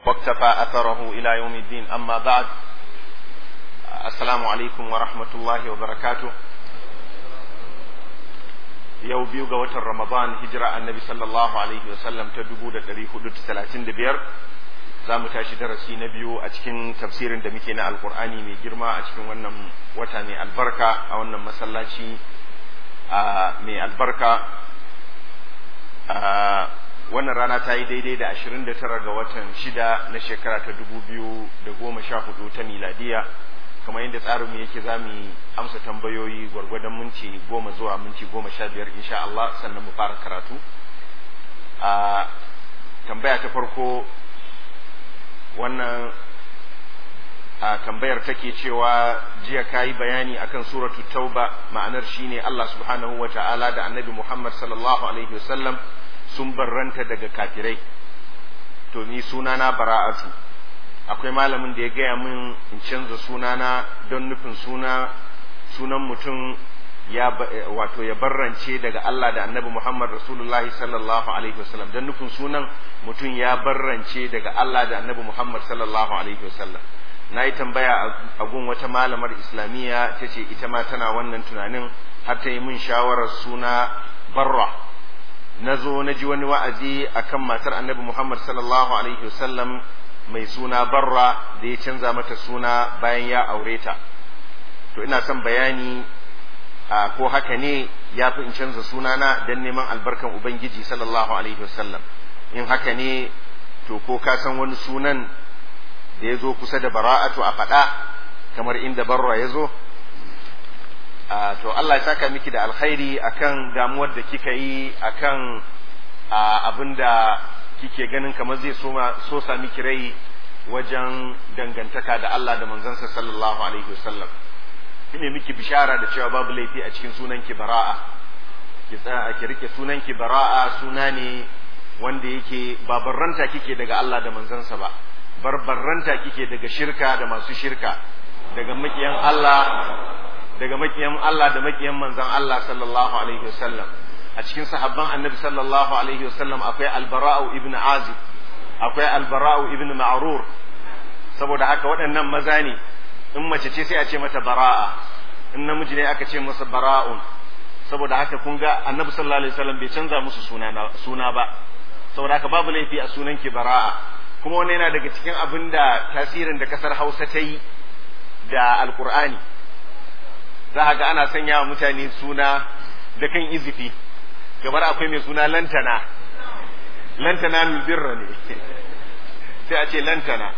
واقتفى أثره إلى يوم الدين أما بعد السلام عليكم ورحمة الله وبركاته yau biyu ga watan Ramadan hijira annabi sallallahu alaihi wasallam ta dubu da ɗari hudu da talatin da biyar za mu tashi darasi na biyu a cikin tafsirin da muke na alkur'ani mai girma a cikin wannan wata mai albarka a wannan masallaci mai albarka wannan rana ta yi daidai da ashirin da tara ga watan shida na shekara ta dubu biyu da goma sha hudu ta miladiya kamar yadda tsarin mu yake za mu amsa tambayoyi gwargwadon minti goma zuwa minti goma sha biyar insha Allah sannan mu fara karatu a tambaya ta farko wannan a tambayar take cewa jiya ka yi bayani akan suratu tauba ma'anar shine Allah subhanahu wa ta'ala da annabi Muhammad sallallahu alaihi wasallam sun barranta daga kafirai to ni sunana bara'atu akwai malamin da ya gaya min in canza sunana don nufin suna sunan mutum ya wato ya barrance daga Allah da Annabi Muhammad Rasulullahi sallallahu alaihi wasallam don nufin sunan mutum ya barrance daga Allah da Annabi Muhammad sallallahu alaihi wasallam na yi tambaya a gun wata malamar islamiyya ta ce ita ma tana wannan tunanin har ta yi min shawarar suna barra na zo na ji wani wa'azi akan matar Annabi Muhammad sallallahu alaihi wasallam mai suna barra da ya canza mata suna bayan ya aure ta to ina son bayani a ko haka ne ya fi in canza sunana don neman albarkan ubangiji sallallahu alaihi wasallam in haka ne to ko ka san wani sunan da ya zo kusa da bara'atu a faɗa kamar inda barra ya zo to Allah ya saka miki da alkhairi akan damuwar da kika yi akan abin da kike ganin kamar zai so sa miki rai wajen dangantaka da Allah da manzansa sallallahu alaihi wasallam ine miki bishara da cewa babu laifi a cikin sunan ki bara'a ki tsaya ki rike sunan ki bara'a suna ne wanda yake ba barranta kike daga Allah da manzansa ba barbarranta kike daga shirka da masu shirka daga makiyan Allah daga makiyan Allah da makiyan manzan Allah sallallahu alaihi wasallam a cikin sahabban annabi sallallahu alaihi wasallam akwai albara'u ibn azib akwai albara'u ibn ma'rur saboda haka waɗannan maza ne in mace ce sai a ce mata bara'a in namiji ne aka ce masa bara'un saboda haka kun ga annabi sallallahu alaihi wasallam bai canza musu suna suna ba saboda haka babu laifi a sunan ki bara'a kuma wannan yana daga cikin abin da tasirin da kasar Hausa ta yi da alkur'ani za ga ana sanya wa mutane suna da kan izifi kamar akwai mai suna lantana lantana birra ne sai a ce lantana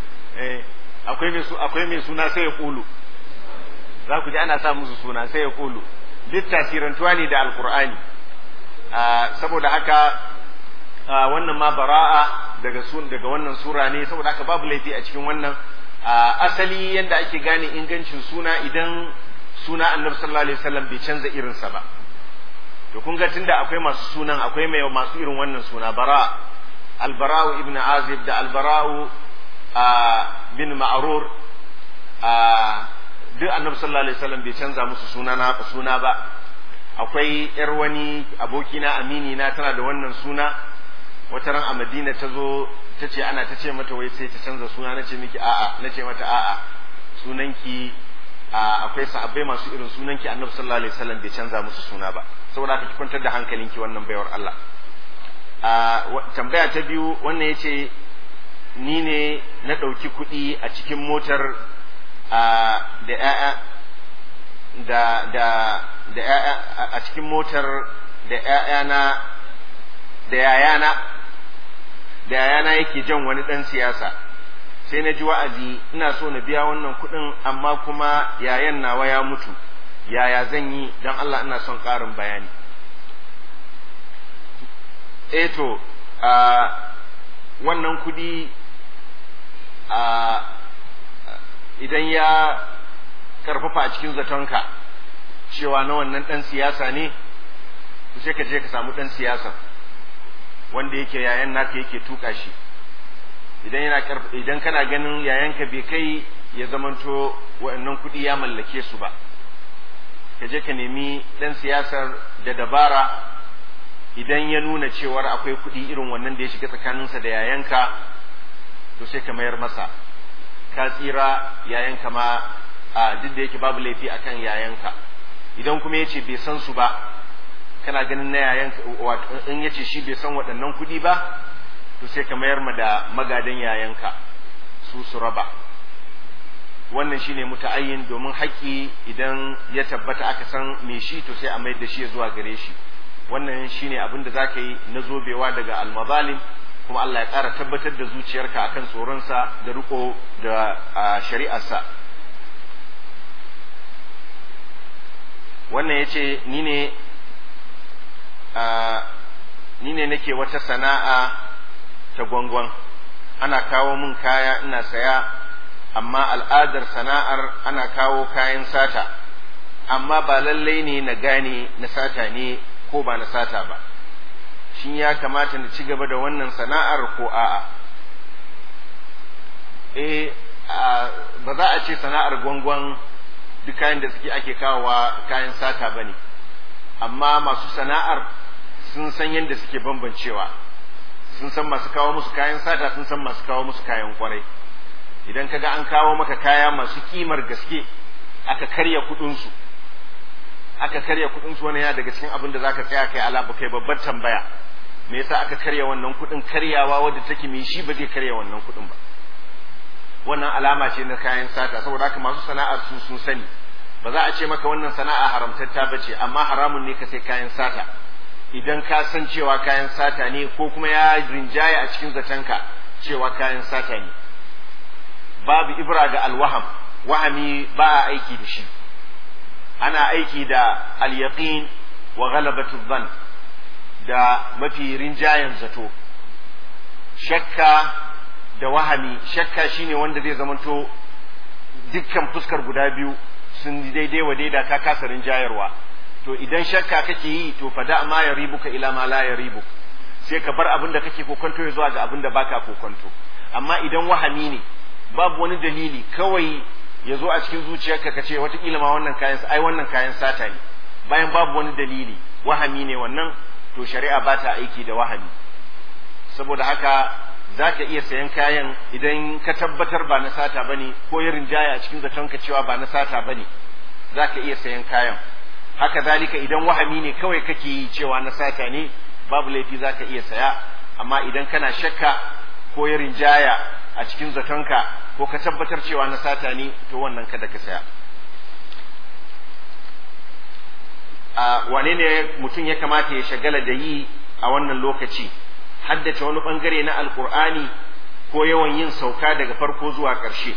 akwai mai akwai mai suna sai ya kulu za ku ji ana sa musu suna sai ya kulu duk tasirantuwa ne da alkur'ani saboda haka wannan ma bara'a daga sun daga wannan sura ne saboda haka babu laifi a cikin wannan asali yanda ake gane ingancin suna idan suna annabi sallallahu alaihi wasallam bai canza irinsa ba to kun ga tunda akwai masu sunan akwai mai masu irin wannan suna bara albara'u ibn azib da albara'u bin ma'rur duk annabi sallallahu alaihi wasallam bai canza musu suna na suna ba akwai yar wani abokina amini na tana da wannan suna wata ran a madina ta zo ta ce ana ta ce mata wai sai ta canza suna na ce miki a'a na ce mata a'a sunanki akwai sahabbai masu irin sunanki annabi sallallahu alaihi wasallam bai canza musu suna ba saboda haka ki kwantar da hankalinki wannan baiwar Allah tambaya ta biyu wannan yace ni ne na ɗauki kuɗi a cikin motar da ƴaƴa da da da ƴaƴa a cikin motar da ƴaƴana da yayana da yayana yake jan wani ɗan siyasa sai na ji wa'azi ina so na biya wannan kuɗin amma kuma yayan nawa ya mutu yaya zan yi don Allah ina son ƙarin bayani eto a wannan kuɗi a idan ya karfafa a cikin zatonka cewa na wannan ɗan siyasa ne sai ka je ka samu ɗan siyasa wanda yake yayan naka yake tuka shi idan yana idan kana ganin yayanka bai kai ya zamanto waɗannan kuɗi ya mallake su ba ka je ka nemi ɗan siyasar da dabara idan ya nuna cewar akwai kuɗi irin wannan da ya shiga tsakaninsa da yayanka to sai ka mayar masa ka tsira yayanka ma a duk da yake babu laifi akan yayanka idan kuma yace bai san su ba kana ganin na yayanka in yace shi bai san waɗannan kuɗi ba to sai ka mayar ma da magadan yayanka su su raba wannan shine muta'ayyin domin haƙƙi idan ya tabbata aka san me shi to sai a mayar da shi zuwa gare shi wannan shine abin da zaka yi na zobewa daga almazalim kuma Allah ya ƙara tabbatar da zuciyarka akan tsoronsa da riko da shari'arsa wannan ya ce ni ne ni ne nake wata sana'a ta gwangwan ana kawo min kaya ina saya amma al'adar sana'ar ana kawo kayan sata amma ba lallai ne na gane na sata ne ko ba na sata ba shin ya kamata na ci gaba da wannan sana'ar ko a'a eh ba za a ce sana'ar gwangwan duk kayan da suke ake kawowa kayan sata ba ne amma masu sana'ar sun san yadda suke bambancewa sun san masu kawo musu kayan sata sun san masu kawo musu kayan kwarai idan kaga an kawo maka kaya masu kimar gaske aka karya kudinsu aka karya kudinsu wani yana daga cikin abin da zaka tsaya kai ala kai babbar tambaya me yasa aka karya wannan kudin karyawa wadda take mai shi ba zai karya wannan kudin ba wannan alama ce na kayan sata saboda haka masu sana'ar su sun sani ba za a ce maka wannan sana'a haramtatta ba ce amma haramun ne ka sai kayan sata idan ka san cewa kayan sata ne ko kuma ya rinjaya a cikin zatonka cewa kayan sata ne babu ibra ga alwaham wahami ba a aiki da shi ana aiki da alyaqin wa ghalabatu dhann da mafi rinjayen zato shakka da wahami shakka shine wanda zai zamanto dukkan fuskar guda biyu sun daidai wa daida ka kasa rinjayarwa to idan shakka kake yi to fada ma ya ribuka ila ma la ya ribu sai ka bar abin da kake kokonto ya zuwa ga abin da baka kokonto amma idan wahami ne babu wani dalili kawai ya zo a cikin zuciyarka ka ce watakila ma wannan kayan ai wannan kayan sata ne bayan babu wani dalili wahami ne wannan to shari'a ba ta aiki da wahami saboda haka za ka iya sayan kayan idan ka tabbatar ba na sata bane ko ya rinjaya a cikin zatonka cewa ba na sata bane za ka iya sayan kayan haka zalika idan wahami ne kawai kake yi cewa na sata ne babu laifi za ka iya saya amma idan kana shakka ko ya rinjaya a cikin zatonka ko ka tabbatar cewa na sata ne to wannan kada ka saya a wane ne mutum ya kamata ya shagala da yi a wannan lokaci haddace wani bangare na alkur'ani ko yawan yin sauka daga farko zuwa ƙarshe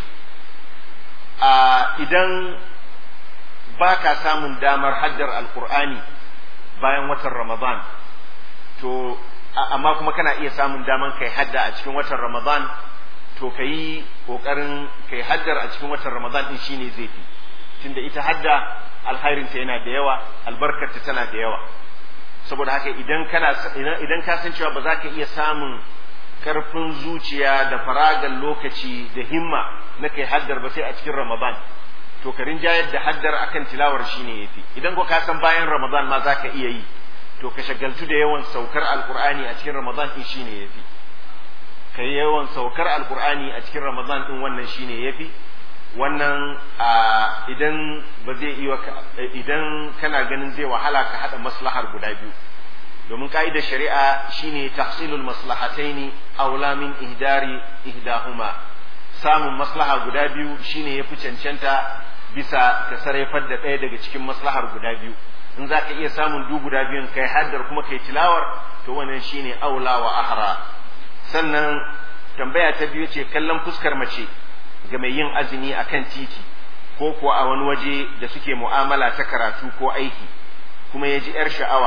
a idan ba ka samun damar haddar alkur'ani bayan watan ramadan to amma kuma kana iya samun damar kai hadda a cikin watan ramadan to ka yi ƙoƙarin kai haddar a cikin watan ramadan ɗin shine zai fi tunda ita hadda alkhairinta yana da yawa albarkarta tana da yawa saboda haka idan kana idan ka san cewa ba za ka iya samun karfin zuciya da faragan lokaci da himma na kai haddar ba sai a cikin ramadan to ka rinjayar da haddar akan tilawar shine yafi idan ko ka san bayan ramadan ma za ka iya yi to ka shagaltu da yawan saukar alkur'ani a cikin ramadan din shine yafi ka yawan saukar alkur'ani a cikin ramadan din wannan shine yafi wannan idan ba zai iya idan kana ganin zai wahala ka hada maslahar guda biyu domin ka'idar shari'a shine tahsilul maslahataini aula min ihdari ihdahuma samun maslaha guda biyu shine yafi cancanta bisa ka sarrafar da ɗaya daga cikin maslahar guda biyu in za ka iya samun du guda biyun kai haddar kuma kai tilawar to wannan shine aula wa ahra sannan tambaya ta biyu ce kallon fuskar mace ga mai yin azumi a kan titi ko kuwa a wani waje da suke mu'amala ta karatu ko aiki kuma ya ji 'yar sha'awa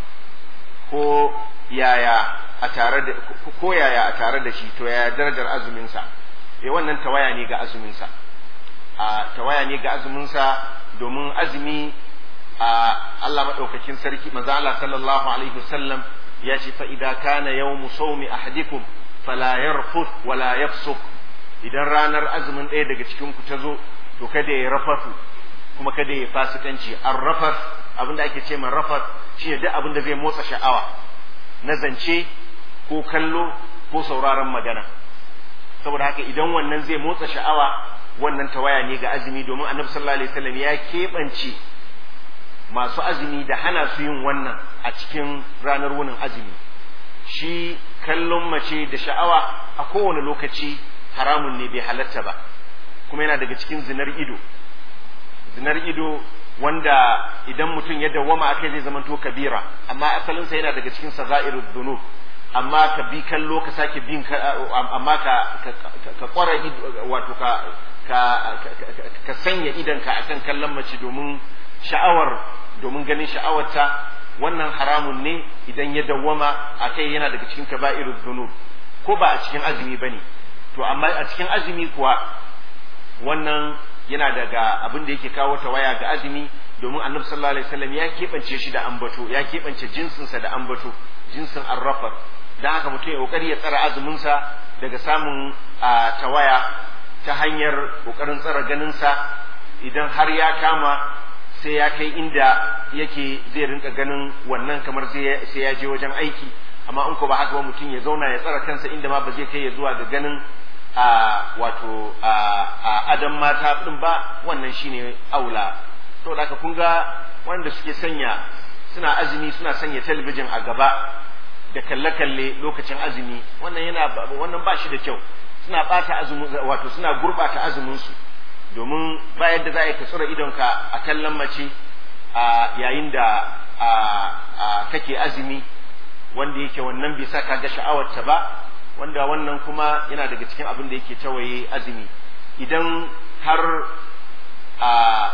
ko yaya a tare da ko yaya a tare da shi to yaya darajar azuminsa eh wannan tawaya ne ga azuminsa a tawaya ne ga azuminsa domin azumi a Allah madaukakin sarki manzo Allah sallallahu alaihi wasallam ya ce fa idza kana yawmu sawmi ahadikum fala yarfuth wala yafsuq idan ranar azumin ɗaya daga cikin ku ta zo to kada ya rafafu kuma kada ya fasikanci an rafas abinda ake ce man rafas shine duk abinda zai motsa sha'awa na zance ko kallo ko sauraron magana saboda haka idan wannan zai motsa sha'awa wannan tawaya ne ga azumi domin annabi sallallahu alaihi wasallam ya keɓance masu azumi da hana su yin wannan a cikin ranar wunin azumi shi kallon mace da sha'awa a kowane lokaci haramun ne bai halatta ba kuma yana daga cikin zinar ido zinar ido wanda idan mutum ya dawwama akai zai zamanto kabira amma asalinsa yana daga cikin sazairud dunub amma ka bi kallo ka sake bin amma ka ka kwara wato ka ka ka sanya idanka akan kallon mace domin sha'awar domin ganin sha'awarta wannan haramun ne idan ya dawwama akai yana daga cikin kaba'irud dunub ko ba a cikin azumi bane to amma a cikin azumi kuwa wannan yana daga abin da yake kawo tawaya ga azumi domin annabi sallallahu alaihi wasallam ya keɓance shi da ambato ya keɓance jinsinsa da ambato jinsin arrafar dan haka mutum ya kokari ya tsara azuminsa daga samun tawaya ta hanyar kokarin tsara ganinsa idan har ya kama sai ya kai inda yake zai rinka ganin wannan kamar sai ya je wajen aiki amma in ko ba haka ba mutum ya zauna ya tsara kansa inda ma ba zai kai ya zuwa ga ganin a wato a adam mata din ba wannan shine aula to da ka kun ga wanda suke sanya suna azumi suna sanya talabijin a gaba da kalle-kalle lokacin azumi wannan yana wannan ba shi da kyau suna bata azumi wato suna gurbata azumin su domin ba yadda za a yi ka tsura idonka a kallon mace a yayin da kake azumi wanda yake wannan bai sa ka ga sha'awarta ba wanda wannan kuma yana daga cikin abin da yake tawaye azumi idan har a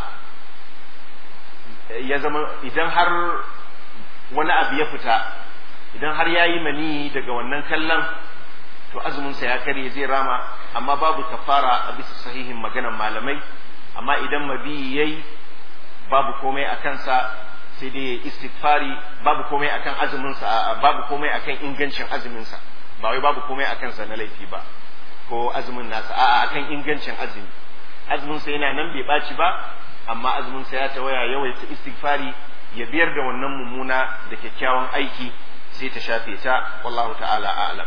ya zama idan har wani abu ya fita idan har ya yi mani daga wannan kallon to azuminsa ya karye zai rama amma babu kafara a bisa sahihin maganan malamai amma idan mabi yayi babu komai a kansa sai dai istighfari babu komai akan azuminsa babu komai akan ingancin azuminsa ba wai babu komai a kansa na laifi ba ko azumin nasa a'a akan ingancin azumi azumin sa yana nan bai baci ba amma azumin sa ya tawaya yawaita istighfari ya biyar da wannan mummuna da kyakkyawan aiki sai ta shafe ta wallahu ta'ala a'lam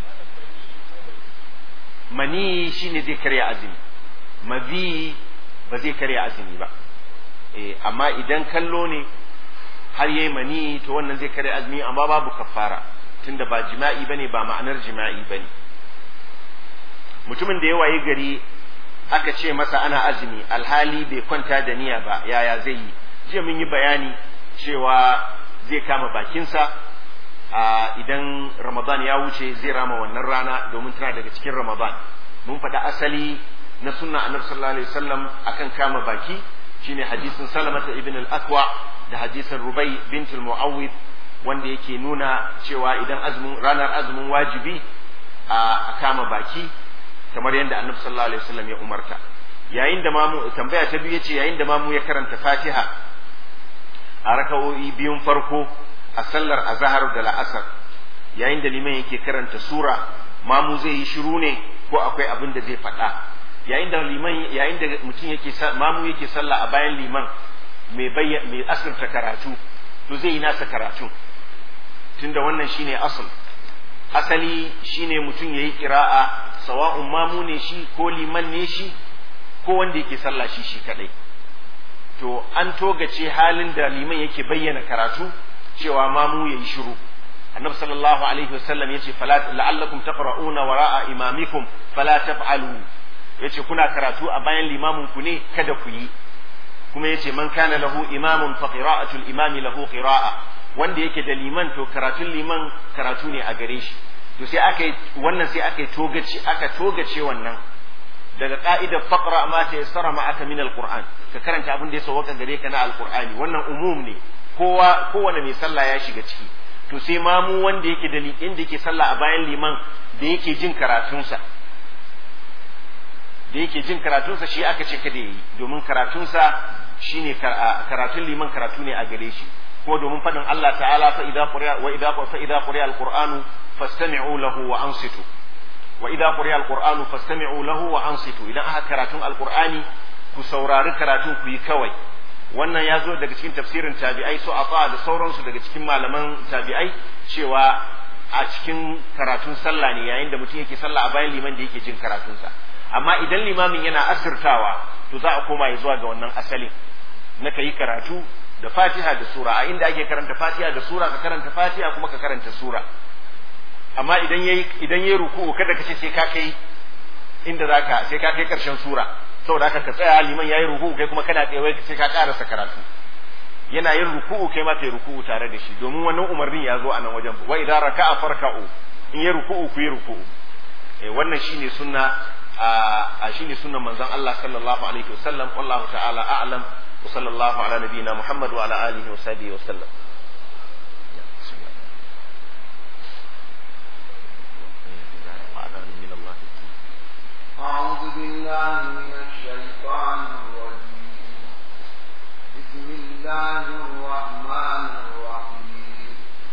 mani shine zai karya azumi mazi ba zai karya azumi ba eh amma idan kallo ne har yayi mani to wannan zai karya azumi amma babu kafara tunda ba jima'i bane ba ma'anar jima'i bane mutumin da ya waye gari aka ce masa ana azumi alhali bai kwanta da niyya ba yaya zai yi jiya mun yi bayani cewa zai kama bakinsa a idan ramadan ya wuce zai rama wannan rana domin tana daga cikin ramadan mun faɗa asali na sunna annabi sallallahu alaihi wasallam akan kama baki shine hadisin salamata ibn al-aqwa da hadisin rubai bint al-muawwid wanda yake nuna cewa idan azumin ranar azumin wajibi a kama baki kamar yadda annabi sallallahu alaihi wasallam ya umarta yayin da mamu tambaya ta biyu yace yayin da mamu ya karanta fatiha a raka'o'i biyun farko a sallar azhar da la'asar yayin da liman yake karanta sura mamu zai yi shiru ne ko akwai abin da zai faɗa yayin da liman yayin da mutum yake mamu yake sallah a bayan liman mai bayyana mai asirta karatu to zai yi nasa karatu tunda wannan shine asal asali shine mutum yayi qira'a sawa'un mamu ne shi ko liman ne shi ko wanda yake sallah shi shi kadai to an togace halin da liman yake bayyana karatu cewa mamu yayi shiru annabi sallallahu alaihi wasallam yace fala la'allakum taqra'una wara'a imamikum fala taf'alu yace kuna karatu a bayan limamin ku ne kada ku yi kuma yace man kana lahu imamun fa qira'atul imami lahu qira'a wanda yake da liman to karatun liman karatu ne a gare shi to sai aka yi wannan sai aka yi togace aka togace wannan daga ka'idar faqra ma ta yassara ma'aka min alquran ka karanta abin da ya sauka gare ka na alqur'ani wannan umum ne kowa kowane mai sallah ya shiga ciki to sai mamu wanda yake da inda yake sallah a bayan liman da yake jin karatunsa da yake jin karatunsa shi aka ce kada yi domin karatunsa shine karatun liman karatu ne a gare shi ko domin faɗin Allah ta'ala fa idza quriya wa idza fa idza quriya alqur'anu fastami'u lahu wa ansitu wa idza quriya alqur'anu fastami'u lahu wa ansitu idan aka karatun alqur'ani ku saurari karatun ku yi kawai wannan ya zo daga cikin tafsirin tabi'ai su afa da sauransu daga cikin malaman tabi'ai cewa a cikin karatun sallah ne yayin da mutum yake sallah a bayan liman da yake jin karatunsa amma idan limamin yana asirtawa to za a koma ya zuwa ga wannan asalin na ka yi karatu da fatiha da sura a inda ake karanta fatiha da sura ka karanta fatiha kuma ka karanta sura amma idan yayi idan yayi ruku'u kada ka ce sai ka kai inda zaka sai ka kai karshen sura saboda haka ka tsaya liman yayi ruku'u kai kuma kana tsaye sai ka karasa karatu yana yin ruku'u kai ma kai ruku'u tare da shi domin wannan umarnin ya zo a nan wajen wa idza raka'a farka'u in yayi ruku'u ku yi ruku'u eh wannan shine sunna a shine sunnan manzon Allah sallallahu alaihi wasallam wallahu ta'ala a'lam wa sallallahu ala nabiyyina Muhammad wa ala alihi wa sahbihi wa sallam أعوذ بالله من الشيطان الرجيم بسم الله الرحمن الرحيم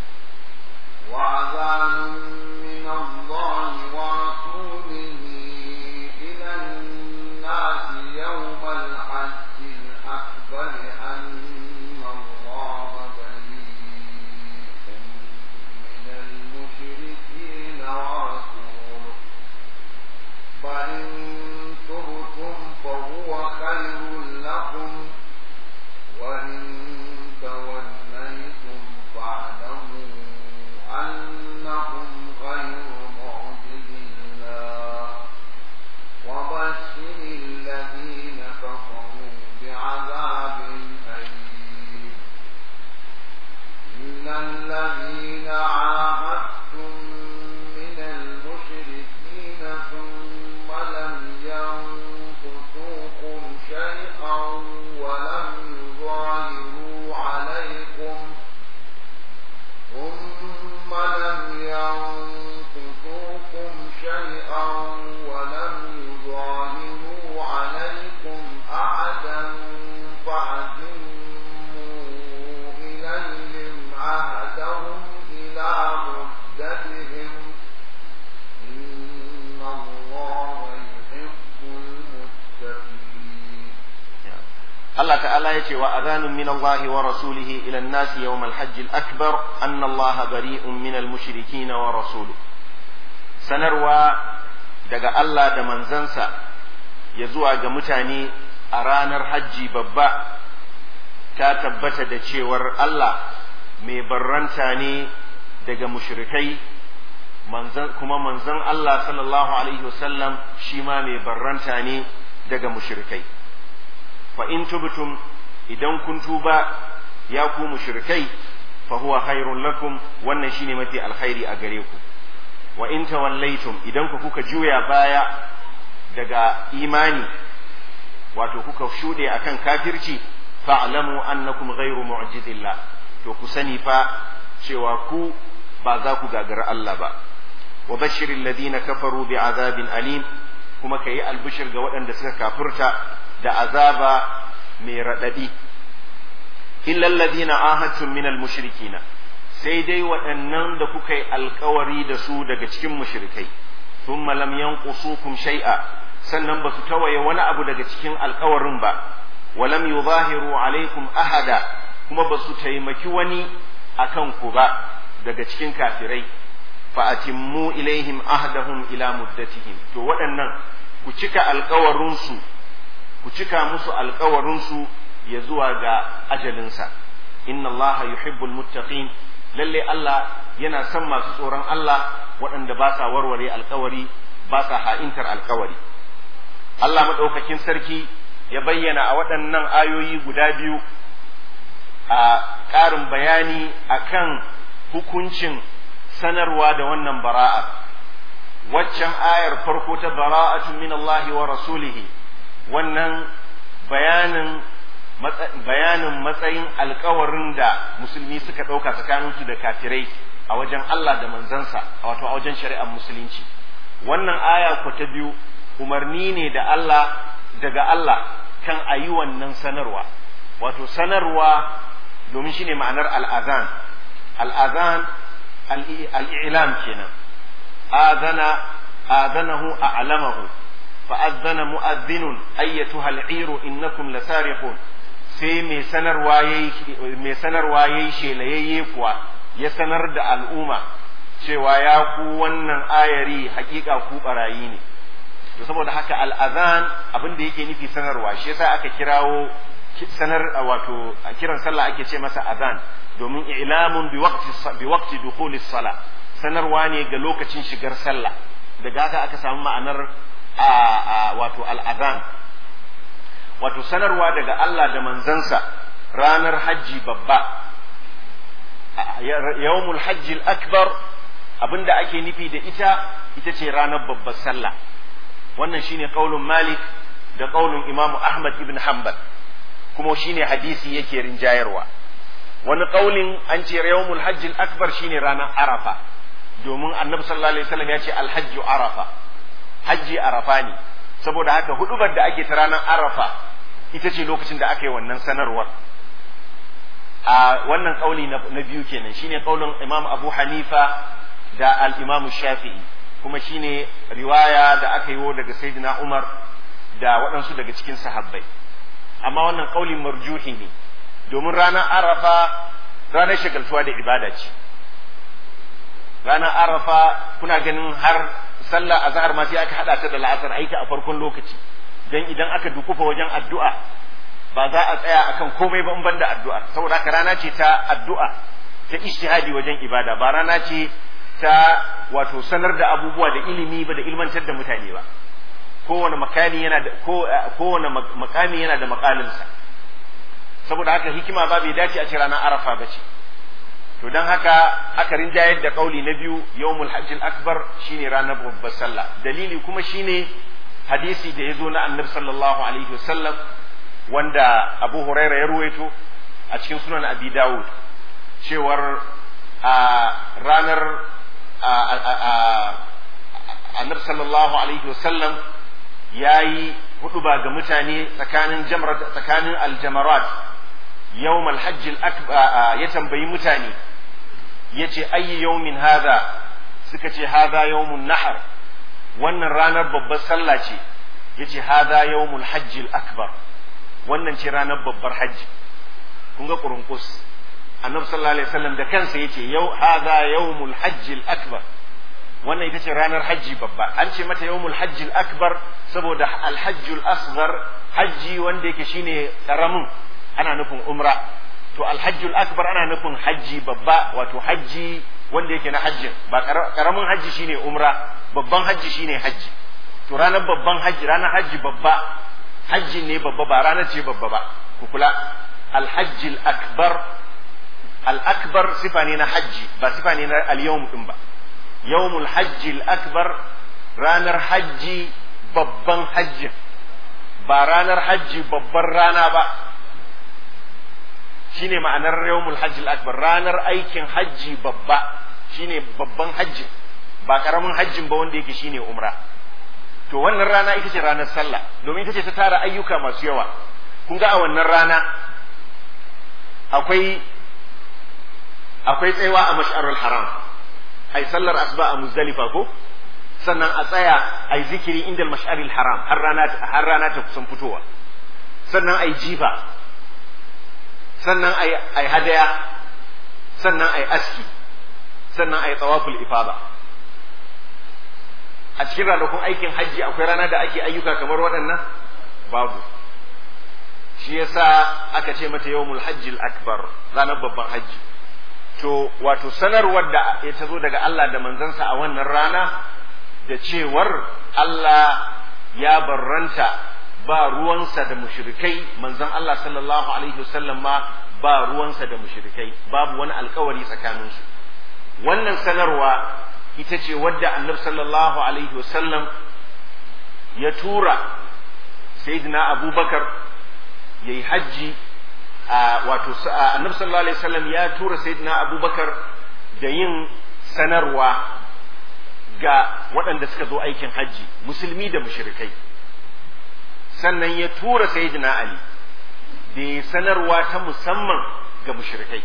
وأذان من الله ورسوله إلى الناس يوم الحج الأكبر أن الله بريء من المشركين ورسوله فإن تبتم فهو خير لكم وإن توليتم فاعلموا أنكم غير معجز الله وبشر الذين كفروا بعذاب أليم إلا الذين عاهدتم من المشركين ثم لم ينقصوكم شيئا ولم يظاهروا عليكم ثم لم ينقصوكم شيئا ولم يظاهروا عليكم أحدا فأتموا إليهم عهدهم إلى مدتهم إن الله يحب المتقين Allah ta'ala ya ce wa adhanun min Allah wa rasulihi ila an-nas yawm al-hajj al-akbar anna Allah bari'un min al-mushrikeen wa rasuluhu sanarwa daga Allah da manzansa ya zuwa ga mutane a ranar hajji babba ta tabbata da cewar Allah mai barranta ne daga mushrikai manzan kuma manzon Allah sallallahu alaihi wasallam shi ma mai barranta ne daga mushrikai fa in tubtum idan kun tuba ya ku mushrikai fa huwa khairun lakum wannan shine mafi alkhairi a gare ku wa in tawallaitum idan ku kuka juya baya daga imani wato kuka shude akan kafirci fa'lamu annakum ghairu mu'jizillah to ku sani fa cewa ku ba za ku gagara Allah ba wa bashiril ladina kafaru bi azabin alim kuma kayi albishir ga waɗanda suka kafirta da azaba mai raɗaɗi illa alladhina ahadtum min mushrikina sai dai waɗannan da kuka yi alkawari da su daga cikin mushrikai thumma lam yanqusukum shay'a sannan ba su tawaye wani abu daga cikin alkawarin ba wa lam yuzahiru alaikum ahada kuma ba su taimaki wani akan ku ba daga cikin kafirai fa atimmu ilaihim ahdahum ila muddatihim to waɗannan ku cika alkawarinsu ku cika musu alkawarinsu ya zuwa ga ajalinsa inna Allah yuhibbul muttaqin lalle Allah yana son masu tsoron Allah waɗanda ba sa warware alkawari ba sa ha'intar alkawari Allah maɗaukakin sarki ya bayyana a waɗannan ayoyi guda biyu a ƙarin bayani akan hukuncin sanarwa da wannan bara'a waccan ayar farko ta bara'atun min Allah wa rasulihi wannan bayanin bayanin matsayin alkawarin da musulmi suka ɗauka tsakaninsu da kafirai a wajen Allah da manzansa wato a wajen shari'ar musulunci wannan aya ko ta biyu umarni ne da Allah daga Allah kan a yi wannan sanarwa wato sanarwa domin shine ma'anar al'azan al'azan al'ilam kenan azana azanahu a'lamahu fa'azzana mu'adhdhinun ayyatuha al'iru innakum lasariqun sai mai sanarwa yayi mai sanarwa yayi shelayayye kuwa ya sanar da al'umma cewa ya ku wannan ayari hakika ku barayi ne to saboda haka al'azan abin da yake nufi sanarwa shi yasa aka kirawo sanar wato a kiran sallah ake ce masa azan domin ilamun bi waqti bi waqti dukhuli sala sanarwa ne ga lokacin shigar sallah daga haka aka samu ma'anar a wato al'azan wato sanarwa daga Allah da manzansa ranar hajji babba yawmul hajji akbar abinda ake nufi da ita ita ce ranar babbar sallah wannan shine qaulun malik da qaulun imamu ahmad ibn hanbal kuma shine hadisi yake rinjayarwa wani qaulin an ce yawmul hajji akbar shine ranar arafa domin annabi sallallahu alaihi wasallam ya ce alhajju arafa hajji arafa ne saboda haka hudubar da ake ta ranar arafa ita ce lokacin da aka yi wannan sanarwar a wannan kauli na biyu kenan shine kaulin imam abu hanifa da al-imam shafi'i kuma shine riwaya da aka yi daga sayyidina umar da waɗansu daga cikin sahabbai amma wannan kaulin marjuhi ne domin ranar arafa ranar shagaltuwa da ibada ce ranar arafa kuna ganin har sallah azhar ma sai aka hada ta da la'asar aiki a farkon lokaci dan idan aka dukufa wajen addu'a ba za a tsaya akan komai ba in banda addu'a saboda haka rana ce ta addu'a ta ijtihadi wajen ibada ba rana ce ta wato sanar da abubuwa da ilimi ba da ilmantar da mutane ba kowane makami yana da kowane makami yana da makalinsa saboda haka hikima ba bai dace a ce ranar arafa ba ce to don haka aka rinjayar da kauli na biyu yawmul hajjil akbar shine ranar babbar sallah dalili kuma shine hadisi da ya zo na annabi sallallahu alaihi wasallam wanda abu huraira ya ruwaito a cikin sunan abi dawud cewar a ranar annabi sallallahu alaihi wasallam ya yi huduba ga mutane tsakanin jamrat tsakanin aljamarat yawm alhajj akbar ya tambayi mutane yace ayyi yawmin hadha suka ce hadha yawmun nahar wannan ranar babbar sallah ce yace hadha yawmul hajj akbar wannan ce ranar babbar hajji kun ga kurunkus annabi sallallahu alaihi wasallam da kansa yace yau hadha yawmul hajj akbar wannan ita ce ranar hajji babba an ce mata yawmul hajj akbar saboda alhajj asghar hajji wanda yake shine karamin ana nufin umra to alhajj akbar ana nufin hajji babba wato hajji wanda yake na hajjin ba karamin hajji shine umra babban hajji shine hajji to ranar babban hajji ranar hajji babba hajji ne babba ba ranar ce babba ba ku kula alhajji akbar al-akbar sifa ne na hajji ba sifa ne na al-yawm din ba yawmul hajji akbar ranar hajji babban hajji ba ranar hajji babban rana ba shine ma'anar yawmul hajji akbar ranar aikin hajji babba shine babban hajji ba karamin hajjin ba wanda yake shine umra to wannan rana ita ce ranar sallah domin ita ce ta tara ayyuka masu yawa kun ga a wannan rana akwai akwai tsayawa a mash'arul haram ai sallar asuba a muzdalifa ko sannan a tsaya ai zikiri inda mash'aril haram har rana har rana ta kusan fitowa sannan ai jifa sannan ai ai hadaya sannan ai aski sannan ai tawaful ifada a cikin ranakun aikin hajji akwai rana da ake ayyuka kamar waɗannan babu shi yasa aka ce mata yawmul hajji akbar ranar babban hajji to wato sanarwar da ya ta zo daga Allah da manzansa a wannan rana da cewar Allah ya barranta ba ruwansa da mushrikai manzon Allah sallallahu alaihi wasallam ma ba ruwansa da mushrikai babu wani alkawari tsakaninsu wannan sanarwa ita ce wadda annabi sallallahu alaihi wasallam ya tura sayyidina abubakar ya yi hajji wato annabi sallallahu alaihi wasallam ya tura sayyidina abubakar da yin sanarwa ga waɗanda suka zo aikin hajji musulmi da mushrikai sannan ya tura sayyidina ali da ya sanarwa ta musamman ga mushrikai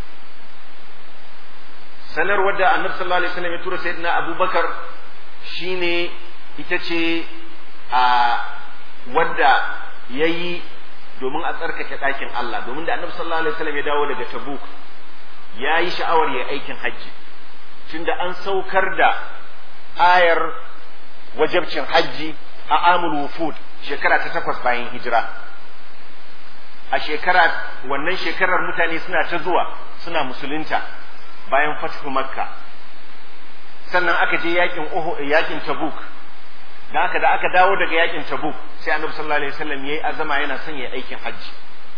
sanarwar da annabi sallallahu alaihi wasallam ya tura sayyidina abubakar shine ita ce a wadda yayi domin a tsarkake ɗakin Allah domin da annabi sallallahu alaihi wasallam ya dawo daga Tabuk ya yi sha'awar ya aikin hajji tunda an saukar da ayar wajabcin hajji a amul wufud shekara ta takwas bayan hijira a shekara wannan shekarar mutane suna ta zuwa suna musulunta bayan fathu makka sannan aka je yakin yakin tabuk da aka da aka dawo daga yakin tabuk sai annabi sallallahu alaihi wasallam yayi azama yana son yayi aikin hajji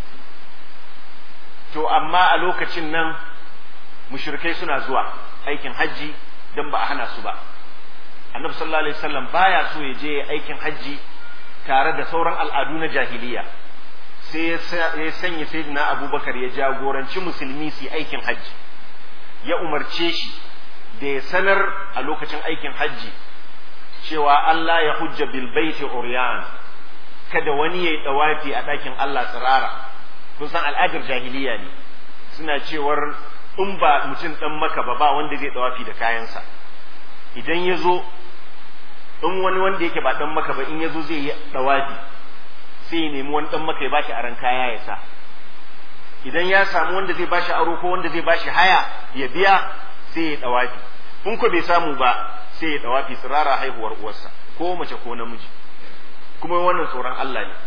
to amma a lokacin nan mushrikai suna zuwa aikin hajji dan ba a hana su ba annabi sallallahu alaihi wasallam baya so ya je aikin hajji tare da sauran al'adu na jahiliya sai ya sanya sayyidina abubakar ya jagoranci musulmi su aikin hajji ya umarce shi da ya sanar a lokacin aikin hajji cewa Allah ya hujja bil baiti uryan kada wani ya yi dawafi a ɗakin Allah tsirara kun san al'adar jahiliya ne suna cewar in ba mutum dan maka ba ba wanda zai dawafi da kayansa idan ya zo in wani wanda yake ba dan maka ba in ya zo zai yi dawafi sai ya nemi wani dan maka ya bashi aran kaya ya sa idan ya samu wanda zai bashi aro ko wanda zai bashi haya ya biya sai ya dawafi in ko bai samu ba sai ya dawafi tsirara haihuwar uwarsa ko mace ko namiji kuma wannan tsoron Allah ne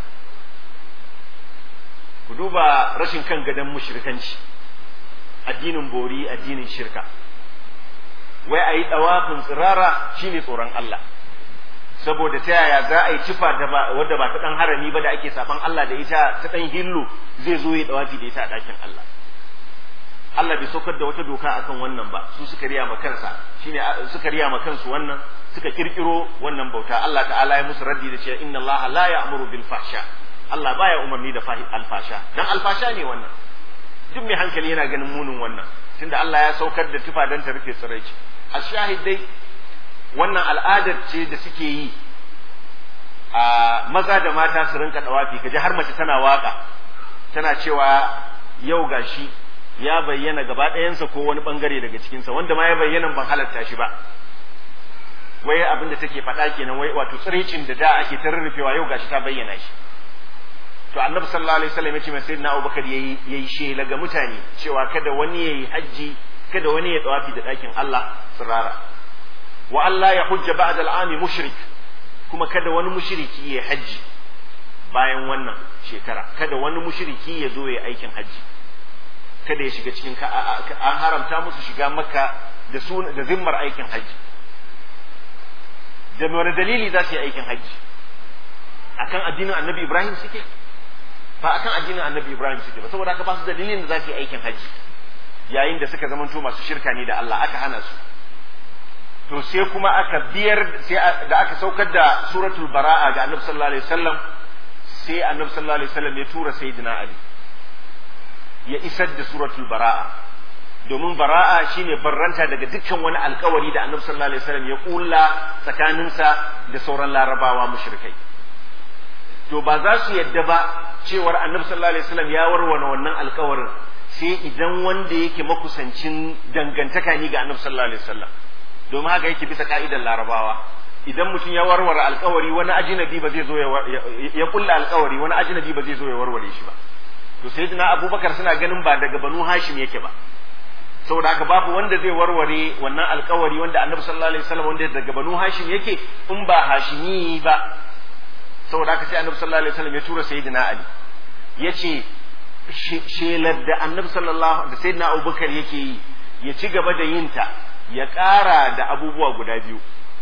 ku duba rashin kan gadon mushrikanci addinin bori addinin shirka wai a yi ɗawafin tsirara shine tsoron Allah saboda ta yaya za a yi cifa wadda ba ta ɗan harami ba da ake safan Allah da ita ta ɗan hillu zai zo ya ɗawafi da ita a ɗakin Allah Allah bai saukar da wata doka akan wannan ba su suka riya ma kansa shine suka riya ma kansu wannan suka kirkiro wannan bauta Allah ta'ala ya musu raddi da cewa inna Allah la ya'muru bil fahsha Allah baya umarni da alfasha dan alfasha ne wannan duk mai hankali yana ganin munin wannan tunda Allah ya saukar da tufa dan ta rufe tsiraici a shahidai wannan al'adar ce da suke yi a maza da mata su rinka dawafi kaji har mace tana waka tana cewa yau gashi ya bayyana gaba ɗayansa ko wani bangare daga cikinsa wanda ma ya bayyana ban halatta shi ba wai abin da take faɗa kenan wai wato tsiraicin da da ake ta rurrufewa yau gashi ta bayyana shi to annabi sallallahu alaihi wasallam yace mai sayyidina Abubakar yayi yayi shela ga mutane cewa kada wani yayi haji kada wani ya tsawafi da ɗakin Allah sirara wa Allah ya hujja ba'da al'ami mushrik kuma kada wani mushriki ya haji bayan wannan shekara kada wani mushriki ya zo ya aikin haji kada ya shiga cikin ka an haramta musu shiga makka da su da zimmar aikin haji da wani dalili za su yi aikin haji akan addinin annabi Ibrahim suke ba akan addinin annabi Ibrahim suke ba saboda haka ba su dalilin da za su yi aikin haji yayin da suka zamanto masu shirka ne da Allah aka hana su to sai kuma aka biyar sai da aka saukar da suratul bara'a ga annabi sallallahu alaihi wasallam sai annabi sallallahu alaihi wasallam ya tura sayyidina ali ya isar da suratul bara'a domin bara'a shine barranta daga dukkan wani alkawari da annabi sallallahu alaihi wasallam ya kulla tsakaninsa da sauran larabawa mushrikai to ba za su yadda ba cewar annabi sallallahu alaihi wasallam ya warware wannan alkawarin sai idan wanda yake makusancin dangantaka ni ga annabi sallallahu alaihi wasallam domin haka yake bisa ka'idar larabawa idan mutum ya warware alkawari wani ajinabi ba zai zo ya kulla alkawari wani ajinabi ba zai zo ya warware shi ba to sayyidina abubakar suna ganin ba daga banu hashim yake ba saboda haka babu wanda zai warware wannan alkawari wanda annabi sallallahu alaihi wasallam wanda daga banu hashim yake in ba hashimi ba saboda haka sai annabi sallallahu alaihi wasallam ya tura sayyidina ali yace shelar da annabi sallallahu da sayyidina abubakar yake yi ya ci gaba da yin ta ya ƙara da abubuwa guda biyu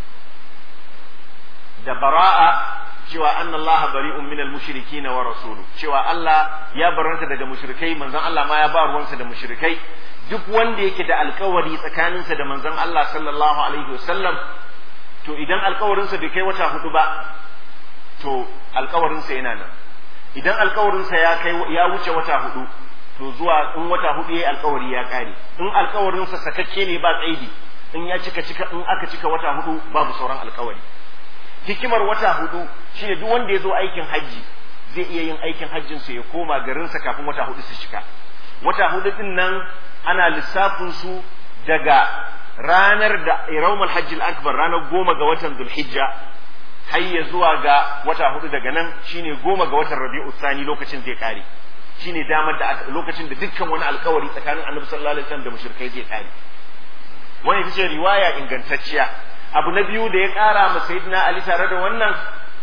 da bara'a cewa anna Allah bari'un minal mushrikin wa rasulu cewa Allah ya baranta daga mushrikai manzon Allah ma ya ba ruwansa da mushrikai duk wanda yake da alkawari tsakaninsa da manzon Allah sallallahu alaihi wasallam to idan alkawarinsa bai kai wata hudu ba to alkawarinsa yana nan idan alkawarinsa ya kai ya wuce wata hudu to zuwa in wata hudu yayi alkawari ya kare in alkawarinsa sakakke ne ba tsaidi in ya cika cika in aka cika wata hudu babu sauran alkawari hikimar wata hudu shine duk wanda ya zo aikin hajji zai iya yin aikin hajjin sa ya koma garinsa kafin wata hudu su cika wata hudu din nan ana lissafin su daga ranar da yawmul hajjil akbar ranar goma ga watan zulhijja har ya zuwa ga wata hudu daga nan shine goma ga watan rabi'u sani lokacin zai kare shine damar da lokacin da dukkan wani alkawari tsakanin annabi sallallahu alaihi wasallam da mushrikai zai kare wani ita ce riwaya ingantacciya abu na biyu da ya ƙara ma sayyidina ali tare da wannan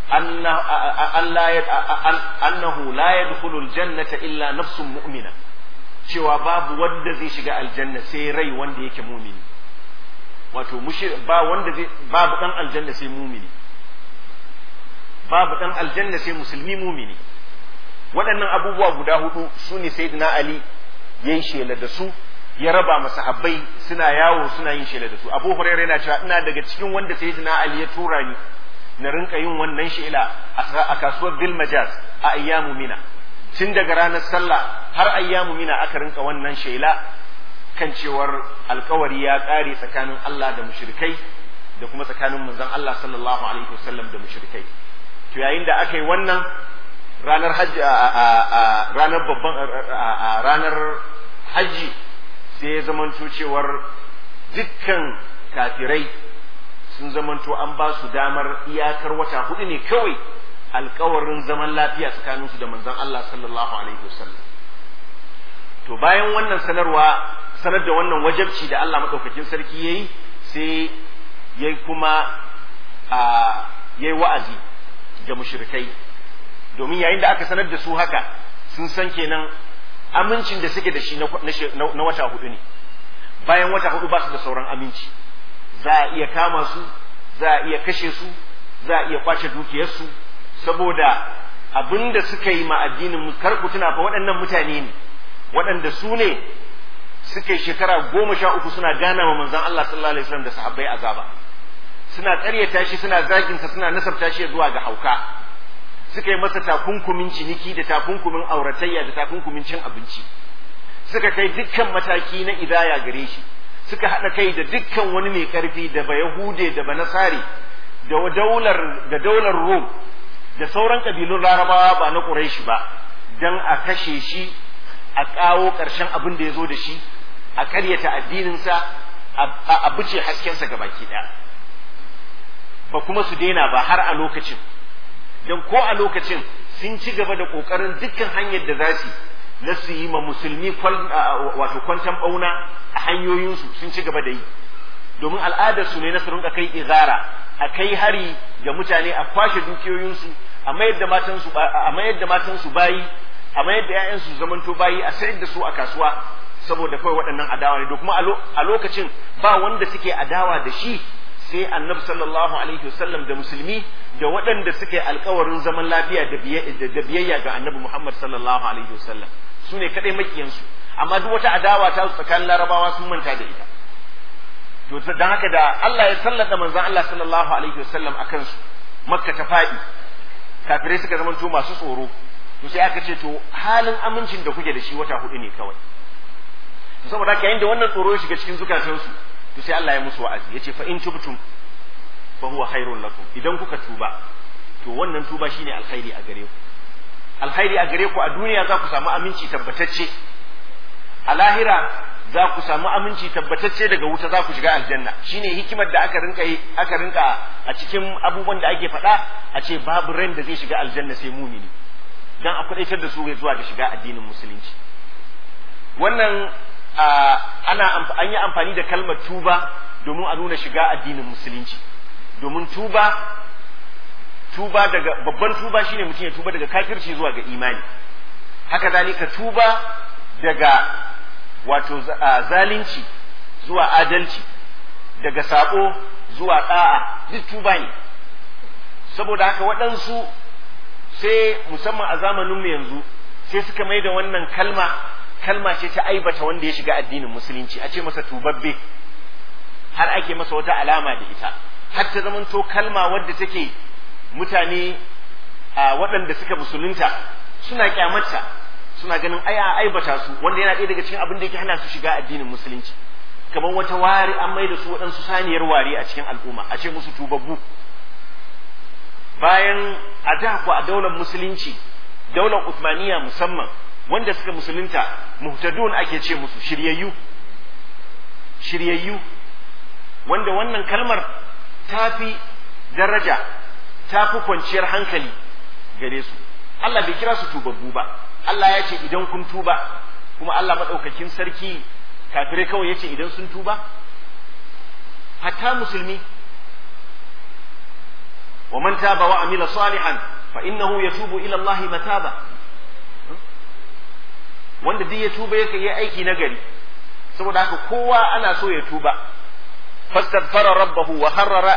annahu la yadkhulul jannata illa nafsun mu'mina cewa babu wanda zai shiga aljanna sai rai wanda yake mumini wato ba wanda zai babu dan aljanna sai mumini babu dan aljanna sai musulmi mumini waɗannan abubuwa guda hudu su ne sayyidina ali ya yi shela da su ya raba masahabbai suna yawo suna yin shela da su abu hurairah yana cewa ina daga cikin wanda sayyidina ali ya tura ni na rinka yin wannan shela a kasuwar bil majaz a ayyamu mina tun daga ranar sallah har ayyamu mina aka rinka wannan shela kan cewar alkawari ya ƙare tsakanin Allah da mushrikai da kuma tsakanin manzon Allah sallallahu alaihi wasallam da mushrikai to yayin da aka yi wannan ranar hajji a ranar babban a ranar hajji sai ya zamanto cewar dukkan kafirai sun zamanto an ba su damar iyakar wata hudu ne kawai alkawarin zaman lafiya tsakaninsu da manzon Allah sallallahu alaihi wasallam to bayan wannan sanarwa sanar da wannan wajabci da Allah madaukakin sarki yayi sai yayi kuma a yayi wa'azi ga mushrikai domin yayin da aka sanar da su haka sun san kenan amincin da suke da shi na wata hudu ne bayan wata hudu ba su da sauran aminci za a iya kama su za a iya kashe su za a iya kwace dukiyarsu saboda abin da suka yi ma addinin kar ku tuna fa waɗannan mutane ne waɗanda su ne suka yi shekara goma sha uku suna gana wa manzon Allah sallallahu alaihi wasallam da sahabbai azaba suna ƙaryata shi suna zaginsa suna nasabta shi zuwa ga hauka suka yi masa takunkumin ciniki da takunkumin auratayya da takunkumin cin abinci suka kai dukkan mataki na idaya gare shi suka haɗa kai da dukkan wani mai ƙarfi da ba yahude da ba nasari da daular da daular rom da sauran ƙabilun larabawa ba na ƙuraishi ba don a kashe shi a ƙawo ƙarshen abin da ya zo da shi a ƙaryata addininsa a bice haskensa gabaki ɗaya ba kuma su daina ba har a lokacin don ko a lokacin sun ci gaba da ƙoƙarin dukkan hanyar da za su na su yi ma musulmi wato kwantan ɓauna a hanyoyinsu sun ci gaba da yi domin al'adarsu ne na su rinka kai izara a kai hari ga mutane a kwashe dukiyoyinsu a mayar da matansu a mayar da matansu bayi a mayar da ƴaƴansu zamanto bayi a sayar da su a kasuwa saboda kawai waɗannan adawa ne da kuma a lokacin ba wanda suke adawa da shi sai annabi sallallahu alaihi wasallam da musulmi da waɗanda suke alkawarin zaman lafiya da biyayya ga annabi Muhammad sallallahu alaihi wasallam su ne kaɗai makiyansu amma duk wata adawa ta tsakanin larabawa sun manta da ita to dan haka da Allah ya sallata manzon Allah sallallahu alaihi wasallam a kansu makka ta faɗi kafirai suka zamanto masu tsoro to sai aka ce to halin amincin da kuke da shi wata hudu ne kawai saboda haka yayin da wannan tsoro ya shiga cikin zukatansu to sai Allah ya musu wa'azi yace fa in tubtum fa huwa khairul lakum idan kuka tuba to wannan tuba shine alkhairi a gare ku alkhairi a gare ku a duniya za ku samu aminci tabbatacce a lahira za ku samu aminci tabbatacce daga wuta za ku shiga aljanna shine hikimar da aka rinka aka rinka a cikin abubuwan da ake faɗa a ce babu ran da zai shiga aljanna sai mumini dan a kudaitar da su zuwa ga shiga addinin musulunci wannan ana an yi amfani da kalmar tuba domin a nuna shiga addinin musulunci domin tuba tuba daga babban tuba shine mutum ya tuba daga kafirci zuwa ga imani haka zalika tuba daga wato zalunci zuwa adalci daga sabo zuwa da'a duk tuba ne saboda haka waɗansu sai musamman a zamaninmu yanzu sai suka mai da wannan kalma kalma ce ta aibata wanda ya shiga addinin musulunci a ce masa tubabbe har ake masa wata alama da ita har ta zamanto kalma wadda take mutane a waɗanda suka musulunta suna kyamata suna ganin aya aibata su wanda yana ɗaya daga cikin abin da yake hana su shiga addinin musulunci kamar wata wari an mai da su waɗansu saniyar ware a cikin al'umma a ce musu tubabbu bayan a da ku a daular musulunci daular Uthmaniya musamman wanda suka musulunta muhtadun ake ce musu shiryayyu shiryayyu wanda wannan kalmar ta fi daraja ta fi kwanciyar hankali gare su Allah bai kira su tubabbu ba Allah ya ce idan kun tuba kuma Allah maɗaukakin sarki kafirai kawai ya ce idan sun tuba hatta musulmi wa man taba wa amila salihan fa innahu yatubu ila Allah mataba wanda duk ya tuba yake yi aiki na gari saboda haka kowa ana so ya tuba fastaghfara rabbahu wa kharra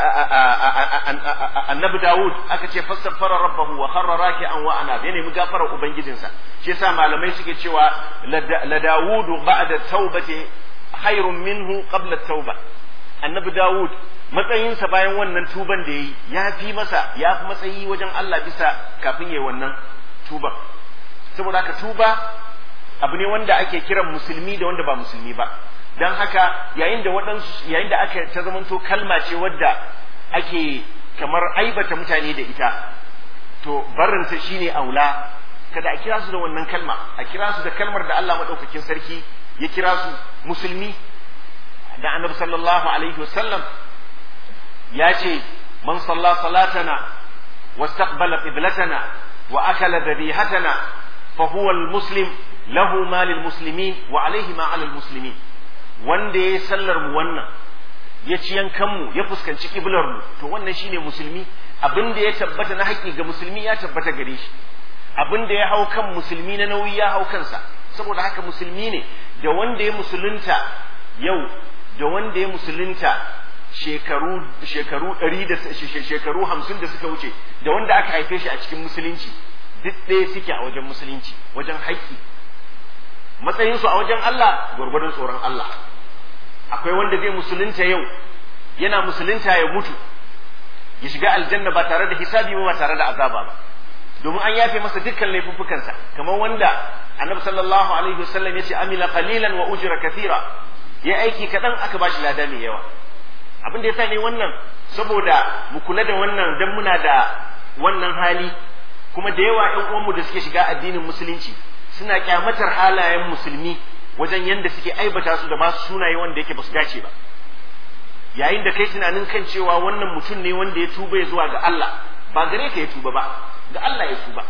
annabi Dawud aka ce fastaghfara rabbahu wa kharra raki'an wa ana ya nemi gafarar ubangijinsa shi yasa malamai suke cewa la Dawud ba'da taubati khairun minhu qabla tauba annabi Dawud matsayinsa bayan wannan tuban da yayi ya fi masa ya fi matsayi wajen Allah bisa kafin yayi wannan tuban saboda haka tuba abu ne wanda ake kiran musulmi da wanda ba musulmi ba don haka yayin da waɗansu yayin da aka ta zamanto kalma ce wadda ake kamar aibata mutane da ita to barinsa shine aula kada a kira su da wannan kalma a kira su da kalmar da Allah madaukakin sarki ya kira su musulmi da annabi sallallahu alaihi wasallam ya ce man salla salatana wastaqbala qiblatana wa akala dhabihatana fa huwa al-muslim lahu ma lil muslimin wa alaihi ma alal muslimin wanda ya sallar mu wannan ya ci yankan mu ya fuskanci kiblar mu to wannan shine musulmi abin da ya tabbata na haƙƙi ga musulmi ya tabbata gare shi abin da ya hau kan musulmi na nauyi ya hau kansa saboda haka musulmi ne da wanda ya musulunta yau da wanda ya musulunta shekaru shekaru ɗari da shekaru hamsin da suka wuce da wanda aka haife shi a cikin musulunci duk ɗaya suke a wajen musulunci wajen haƙƙi matsayinsu a wajen Allah gwargwadon tsoron Allah akwai wanda zai musulunta yau yana musulunta ya mutu ya shiga aljanna ba tare da hisabi ba tare da azaba ba domin an yafe masa dukkan laifuffukansa kamar wanda annabi sallallahu alaihi wasallam ya ce amila qalilan wa ujra kathira ya aiki kadan aka bashi lada mai yawa abin da yasa ne wannan saboda mu kula da wannan dan muna da wannan hali kuma da yawa ƴan uwanmu da suke shiga addinin musulunci suna kyamatar halayen musulmi wajen yanda suke aibata su da ba su sunaye wanda yake ba su dace ba yayin da kai tunanin kan cewa wannan mutum ne wanda ya tuba ya zuwa ga Allah ba gare ka ya tuba ba ga Allah ya tuba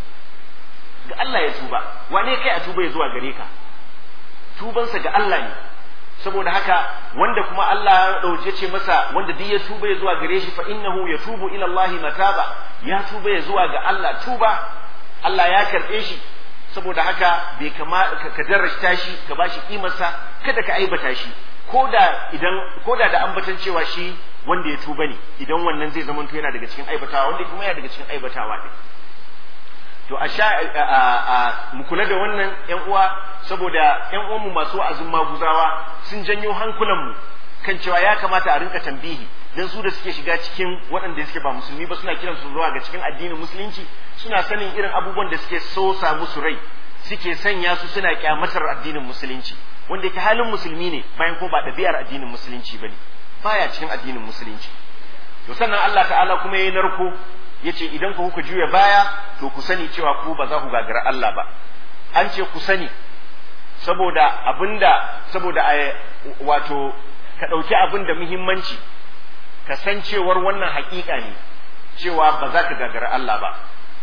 ga Allah ya tuba wane kai a tuba ya zuwa gare ka tubansa ga Allah ne saboda haka wanda kuma Allah ya dauke ce masa wanda duk ya tuba ya zuwa gare shi fa innahu yatubu ila Allah mataba ya tuba ya zuwa ga Allah tuba Allah ya karbe shi saboda haka bai kama ka darrashta shi ka bashi kimarsa kada ka aibata shi koda idan koda da ambatan cewa shi wanda ya tuba ne idan wannan zai zamanto yana daga cikin aibatawa wanda kuma yana daga cikin aibatawa din to a sha mu kula da wannan yan uwa saboda yan uwanmu masu wa'azin maguzawa sun janyo hankulanmu kan cewa ya kamata a rinka tambihi dan su da suke shiga cikin waɗanda suke ba musulmi ba suna kiran su zuwa ga cikin addinin musulunci suna sanin irin abubuwan da suke so sa musu rai suke sanya su suna kyamatar addinin musulunci wanda yake halin musulmi ne bayan ko ba ɗabi'ar addinin musulunci bane baya cikin addinin musulunci to sannan Allah ta'ala kuma yayi narko yace idan ku kuka juya baya to ku sani cewa ku ba za ku gagara Allah ba an ce ku sani saboda abinda saboda wato ka ɗauki abin da muhimmanci ka san cewar wannan haƙiƙa ne cewa ba za ka gagara Allah ba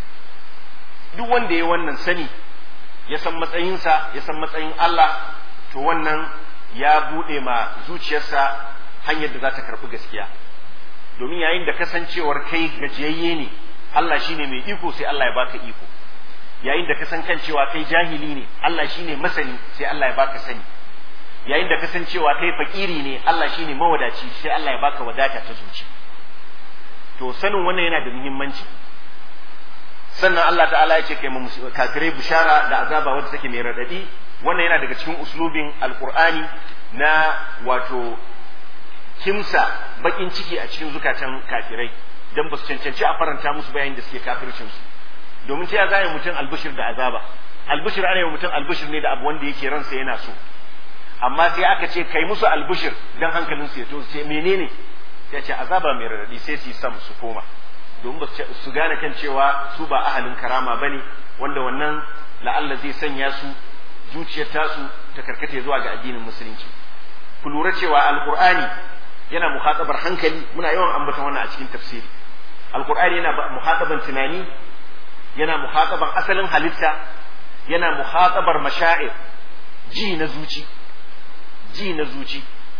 duk wanda ya wannan sani ya san matsayinsa ya san matsayin Allah to wannan ya buɗe ma zuciyarsa hanyar da za ta karɓi gaskiya domin yayin da kasancewar kai gajiyayye ne Allah shine mai iko sai Allah ya baka iko yayin da kasan kan cewa kai jahili ne Allah shine masani sai Allah ya baka sani yayin da kasancewa kai fakiri ne Allah shine mawadaci sai Allah ya baka wadata ta zuci to sanin wannan yana da muhimmanci sannan Allah ta'ala ya ce kai kafirai bishara da azaba wanda take mai radadi wannan yana daga cikin uslubin alqur'ani na wato kimsa bakin ciki a cikin zukatan kafirai dan ba su cancanci a faranta musu bayan da suke kafircin su domin ta ya zai mutum albishir da azaba albishir ana yi mutum albishir ne da abu wanda yake ransa yana so amma sai aka ce kai musu albishir dan hankalin su ya to sai menene sai ce azaba mai radadi sai su sam su koma domin ba su gane kan cewa su ba ahalin karama bane wanda wannan la'alla zai sanya su zuciyar tasu ta karkata zuwa ga addinin musulunci ku lura cewa alqur'ani yana muhatabar hankali muna yawan ambata wannan a cikin tafsiri alqur'ani yana muhataban tunani yana muhataban asalin halitta yana muhatabar mashaa'ir ji na zuci ji na zuci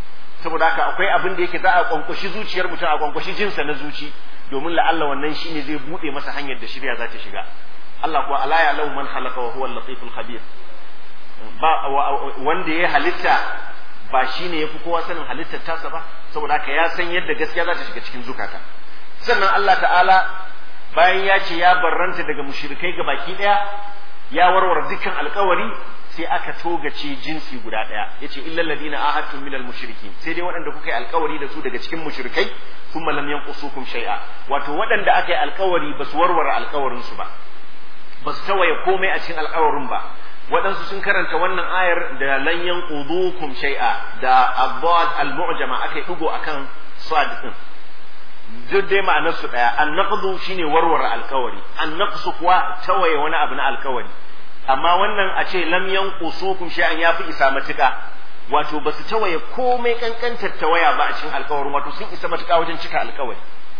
saboda haka akwai abin da yake za a kwankwashi zuciyar mutum a kwankwashi jinsa na zuci domin la'alla wannan shine zai bude masa hanyar da shirya za ta shiga Allah kuwa ala ya lau man halaka wa huwa al-latiful khabir ba wanda ya halitta ba shine yafi kowa sanin halittar tasa ba saboda haka ya san yadda gaskiya za ta shiga cikin zukata sannan Allah ta'ala bayan ya ce ya barranta daga mushrikai ga baki daya ya warware dukkan alkawari sai aka togace jinsi guda daya yace illal ladina ahadtum minal mushrikin sai dai waɗanda kuka yi alkawari da su daga cikin mushrikai thumma lam yanqusukum shay'a wato waɗanda aka yi alkawari ba su warware alkawarin su ba ba su tawaye komai a cikin alkawarin ba waɗansu sun karanta wannan ayar da lan yanqudukum shay'a da abad al-mu'jama aka yi digo akan sad din duk dai ma'anar su daya an-naqdu shine warware alkawari an-naqsu kuwa tawaye wani abu na alkawari amma wannan a ce lam yanqusukum shay'an yafi isa matuka wato ba su tawaye komai kankantar tawaya ba a cikin alkawarin wato sun isa matuka wajen cika alkawari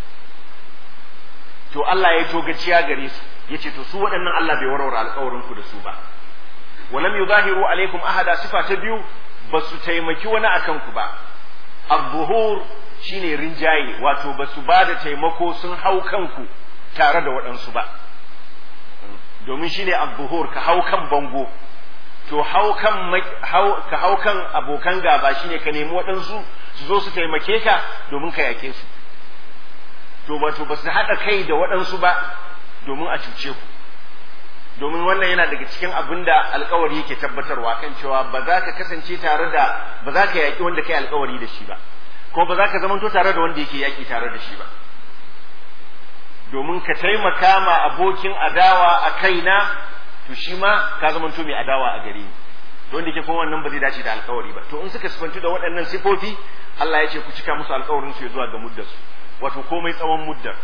to Allah ya to gaciya gare su yace to su waɗannan Allah bai warware alkawarin ku da su ba walam yuzahiru alaikum ahada sifa ta biyu ba su taimaki wani akan ku ba az-zuhur shine rinjaye wato ba su ba da taimako sun hau kanku tare da waɗansu ba domin shine az-zuhur ka hau kan bango to hau kan ka hau kan abokan gaba shine ka nemi waɗansu su zo su taimake ka domin ka yake su to wato ba su haɗa kai da waɗansu ba domin a cuce ku domin wannan yana daga cikin abin da alkawari yake tabbatarwa kan cewa ba za ka kasance tare da ba za ka yaƙi wanda kai alkawari da shi ba ko ba za ka zamanto tare da wanda yake yaƙi tare da shi ba domin ka taimaka ma abokin adawa a kaina to shi ma ka zamanto mai adawa a gare ni to wanda yake kuma wannan ba zai dace da alkawari ba to in suka sifantu da waɗannan sifofi Allah ya ce ku cika musu alkawarin su ya zuwa ga muddar su wato komai tsawon muddar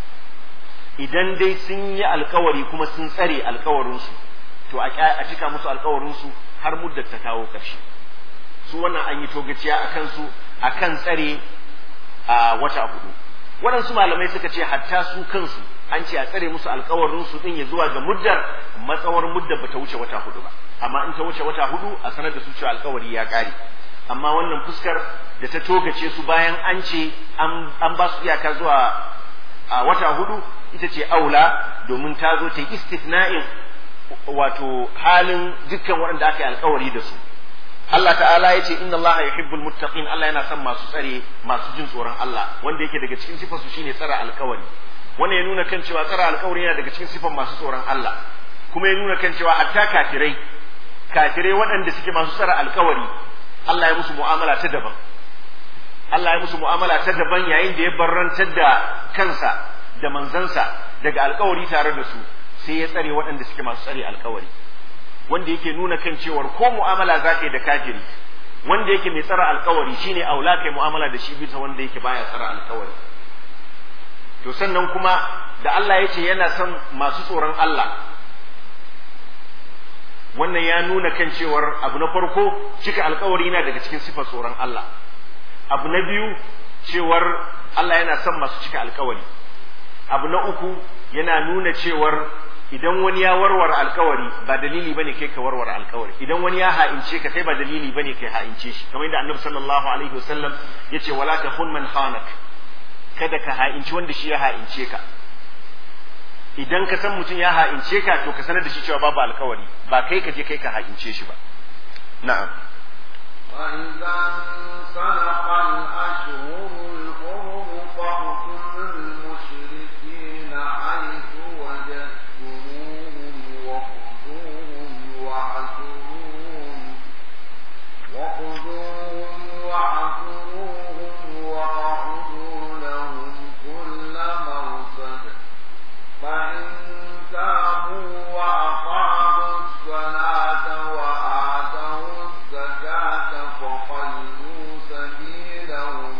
idan dai sun yi alkawari kuma sun tsare alkawarinsu to a cika musu alkawarinsu har muddar ta kawo ƙarshe su wannan an yi togaciya a kansu a kan tsare a wata hudu waɗansu malamai suka ce hatta su kansu an ce a tsare musu alkawarinsu ɗin ya zuwa ga muddar matsawar muddar ba ta wuce wata hudu ba amma in ta wuce wata hudu a sanar da su cewa alkawari ya ƙare amma wannan fuskar da ta togace su bayan an ce an ba su iyaka zuwa a wata hudu ita ce aula domin ta zo ta yi istifna'in wato halin dukkan waɗanda aka yi alkawari da su Allah ta'ala ya ce inna Allah yuhibbul muttaqin Allah yana son masu tsare masu jin tsoron Allah wanda yake daga cikin sifar su shine tsara alkawari wannan ya nuna kan cewa tsara alkawari yana daga cikin sifar masu tsoron Allah kuma ya nuna kan cewa hatta kafirai kafirai waɗanda suke masu tsara alkawari Allah ya musu mu'amala ta daban Allah ya musu mu'amala ta daban yayin da ya barrantar da kansa da manzansa daga alkawari tare da su sai ya tsare waɗanda suke masu tsare alkawari wanda yake nuna kan cewar ko mu'amala za ka yi da kafiri wanda yake mai tsara alkawari shine aula kai mu'amala da shi bisa wanda yake baya tsara alkawari to sannan kuma da Allah ya ce yana son masu tsoron Allah wannan ya nuna kan cewar abu na farko cika alkawari yana daga cikin sifar tsoron Allah abu na biyu cewar Allah yana son masu cika alkawari abu na uku yana nuna cewar idan wani ya warware alkawari ba dalili bane kai ka warware alkawari idan wani ya ha'ince ka kai ba dalili bane kai ha'ince shi kamar yadda annabi sallallahu alaihi wasallam yace wala tahun man khanak kada ka ha'inci wanda shi ya ha'ince ka idan ka san mutum ya ha'ince ka to ka sanar da shi cewa babu alkawari ba kai ka je kai ka ha'ince shi ba na'am وإذا انسلخ الأشهر الحرم فاقتلوا المشركين حيث وجدتموهم وخذوهم واعزروهم وخذوهم واعزروهم واعدوا لهم كل مرصد فإن تابوا وأقاموا الصلاة وآتوا الزكاة فخلوا سبيلهم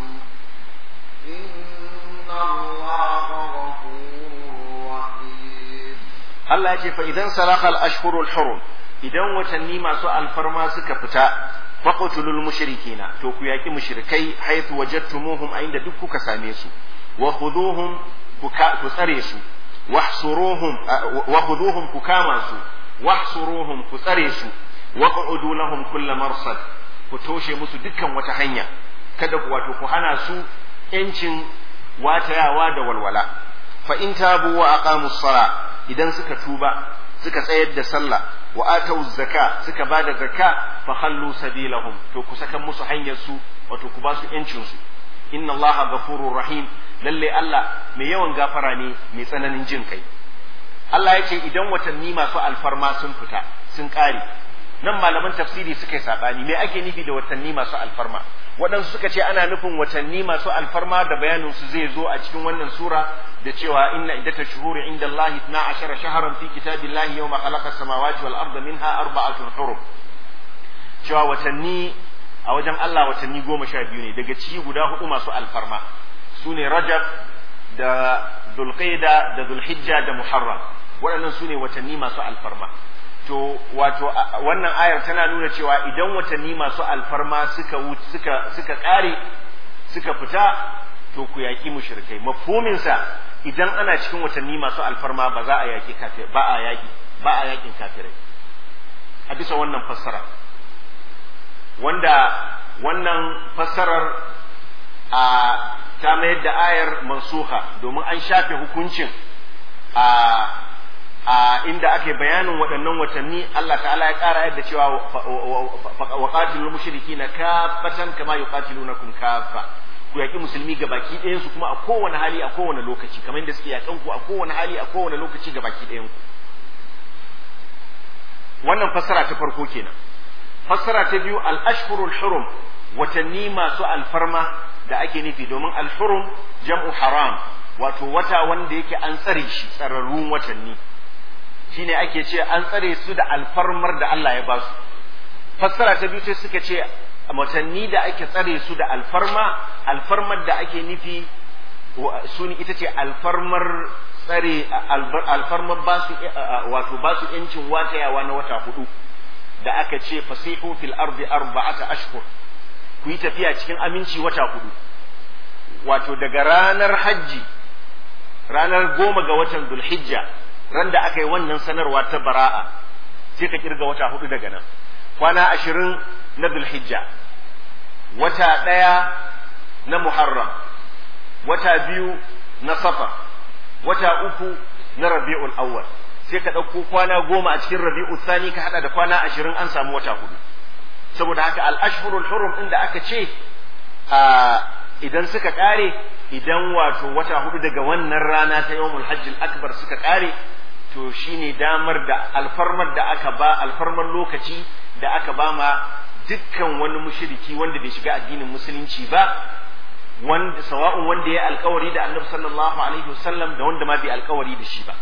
إن الله غفور رحيم Allah ya ce fa idan salaka al-ashhurul hurum idan watanni masu alfarma suka fita faqtulul mushrikina to ku yaki mushrikai haythu wajadtumuhum a inda duk kuka same su wa khuduhum ku tsare su wahsuruhum wa khuduhum ku kama su wahsuruhum ku tsare su wa qu'udu lahum kull marsad ku toshe musu dukkan wata hanya kada ku wato ku hana su yancin watayawa da walwala fa in tabu wa aqamus sala idan suka tuba suka tsayar da sallah wa atau zaka suka bada zakka fa khallu sabilahum to ku saka musu hanyar su wato ku ba su yancin su inna allaha ghafurur rahim lalle Allah mai yawan gafara ne mai tsananin jin kai Allah ya ce idan watanni masu alfarma sun fita sun kare nan malaman tafsiri suka yi sabani me ake nufi da watanni masu alfarma waɗansu suka ce ana nufin watanni masu alfarma da bayanin su zai zo a cikin wannan sura da cewa inna iddata shuhuri inda Allah 12 shahran fi kitabillahi yawma khalaqa samawati wal arda minha arba'atun hurum cewa watanni a wajen Allah watanni goma sha biyu ne daga ciki guda hudu masu alfarma su ne Rajab da Dhulqaida da Dhulhijja da Muharram waɗannan su ne watanni masu alfarma to wato wannan ayar tana nuna cewa idan watanni masu alfarma suka suka suka kare suka fita to ku yaki mushrikai mafhumin sa idan ana cikin watanni masu alfarma ba za a yaki kafir ba a yaki ba a yakin kafirai a bisa wannan fassara wanda wannan fassarar a ta mayar da ayar mansuha domin an shafe hukuncin a a inda ake bayanin waɗannan watanni Allah ta'ala ya ƙara yadda cewa wa qatilul mushrikina kaffatan kama yuqatilunakum kaffa ku yaki musulmi ga baki ɗayan su kuma a kowane hali a kowane lokaci kamar yadda suke yakan ku a kowane hali a kowane lokaci ga baki ɗayan ku wannan fassara ta farko kenan fassara ta biyu al-ashhurul hurum watanni masu alfarma da ake nufi domin al-hurum jam'u haram wato wata wanda yake an tsare shi tsararrun watanni shine ake ce an tsare su da alfarmar da Allah ya ba su fassara ta biyu sai suka ce watanni da ake tsare su da alfarma alfarmar da ake nufi suni ita ce alfarmar tsare alfarmar ba su wato ba su yancin watayawa na wata hudu da aka ce fasihu fil ardi arba'ata ashhur ku yi tafiya cikin aminci wata hudu wato daga ranar hajji ranar goma ga watan dulhijja ran da aka yi wannan sanarwa ta bara'a sai ka kirga wata hudu daga nan kwana ashirin na dulhijja wata ɗaya na muharram wata biyu na safar wata uku na rabi'ul awwal sai ka ɗauko kwana goma a cikin rabi'ul thani ka hada da kwana ashirin an samu wata hudu saboda haka al-ashhurul hurum inda aka ce a idan suka kare idan wato wata hudu daga wannan rana ta yawmul hajjil akbar suka kare to shine damar da alfarmar da aka ba alfarmar lokaci da aka ba ma dukkan wani mushriki wanda bai shiga addinin musulunci ba wanda sawa'un wanda ya alkawari da annabi sallallahu alaihi wasallam da wanda ma bai alkawari da shi ba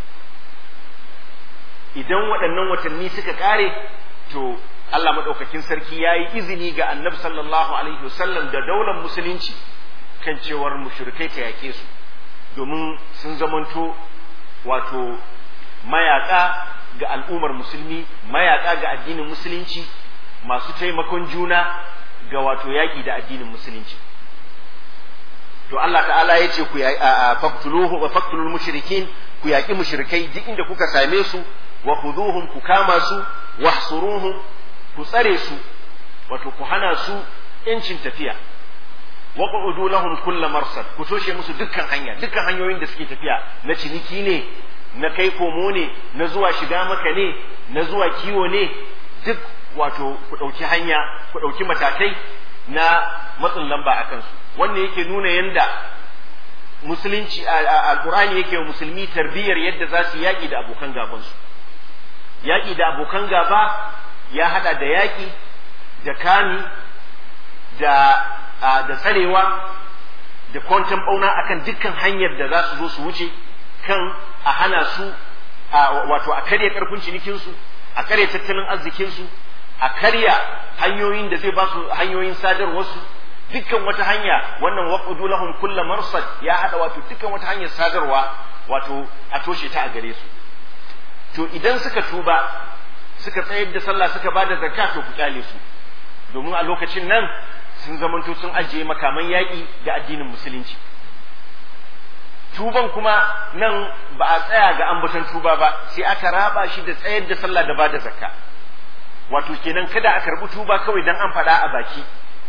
idan waɗannan watanni suka kare to Allah maɗaukakin sarki ya yi izini ga annabi sallallahu alaihi wasallam da daular musulunci kan cewar mushrikai ta yake su domin sun zamanto wato mayaka ga al'ummar musulmi mayaka ga addinin musulunci masu taimakon juna ga wato yaƙi da addinin musulunci to Allah ta'ala ya ce ku faktuluhu wa faktulul mushrikin ku yaƙi mushrikai duk inda kuka same su wa khuduhum ku kama su wahsuruhum ku tsare su wato ku hana su yancin tafiya wa qu'udu lahum kull marsad ku toshe musu dukkan hanya dukkan hanyoyin da suke tafiya na ciniki ne na kai komo ne na zuwa shiga maka ne na zuwa kiwo ne duk wato ku ɗauki hanya ku ɗauki matakai na matsin lamba a kansu wannan yake nuna yanda musulunci alkur'ani yake wa musulmi tarbiyyar yadda za su yaƙi da abokan gabansu yaƙi da abokan gaba ya hada da yaƙi da kami da da tsarewa da kwantan bauna akan dukkan hanyar da za su zo su wuce kan a hana su wato a karya karfin cinikinsu a karya tattalin arzikinsu a karya hanyoyin da zai ba su hanyoyin sadarwarsu dukkan wata hanya wannan waqudu lahum kulla marsad ya hada wato dukkan wata hanyar sadarwa wato a toshe ta a gare su to idan suka tuba suka tsayar da sallah suka ba da zakka to ku kyale su domin a lokacin nan sun zamanto sun ajiye makaman yaƙi ga addinin musulunci tuban kuma nan ba a tsaya ga ambaton tuba ba sai aka raba shi da tsayar da sallah da ba da zakka wato kenan kada a karbi tuba kawai dan an faɗa a baki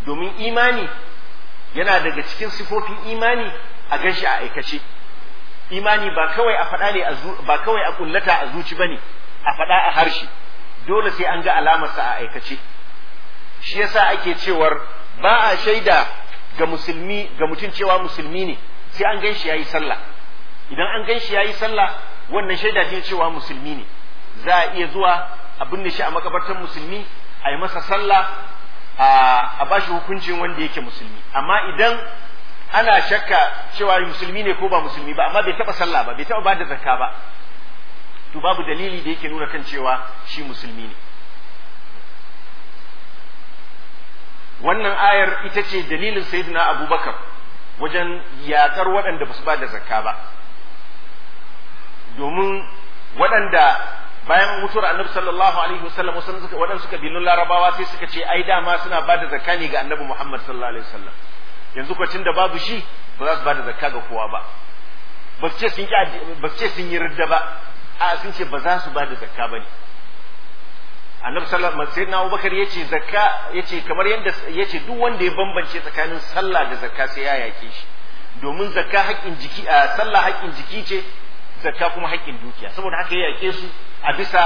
domin imani yana daga cikin sifofin imani a ganshi a aikace imani ba kawai a faɗa ne ba kawai a kullata a zuci bane a faɗa a harshe dole sai an ga alamarsa a aikace shi yasa ake cewar ba a shaida ga musulmi ga mutum cewa musulmi ne sai an gan shi yayi sallah idan an gan shi yayi sallah wannan shaida ce cewa musulmi ne za a iya zuwa a binne shi a makabartar musulmi a yi masa sallah a ba shi hukuncin wanda yake musulmi amma idan ana shakka cewa musulmi ne ko ba musulmi ba amma bai taba sallah ba bai taba ba da zakka ba to babu dalili da yake nuna kan cewa shi musulmi ne wannan ayar ita ce dalilin sayyidina abubakar wajen yakar waɗanda ba su ba da zakka ba domin waɗanda bayan mutuwar annabi sallallahu alaihi wasallam waɗansu suka kabilun larabawa sai suka ce ai dama suna ba da zakka ne ga annabi muhammad sallallahu alaihi wasallam yanzu kwacin da babu shi ba za su ba da zakka ga kowa ba ba su ce sun ba su ce sun yi ridda ba a sun ce ba za su ba da zakka ba ne annabi sallallahu alaihi wasallam Abubakar yace zakka yace kamar yadda yace duk wanda ya bambance tsakanin sallah da zakka sai ya yake shi domin zakka haƙƙin jiki a sallah haƙƙin jiki ce zakka kuma haƙƙin dukiya saboda haka ya yake su a bisa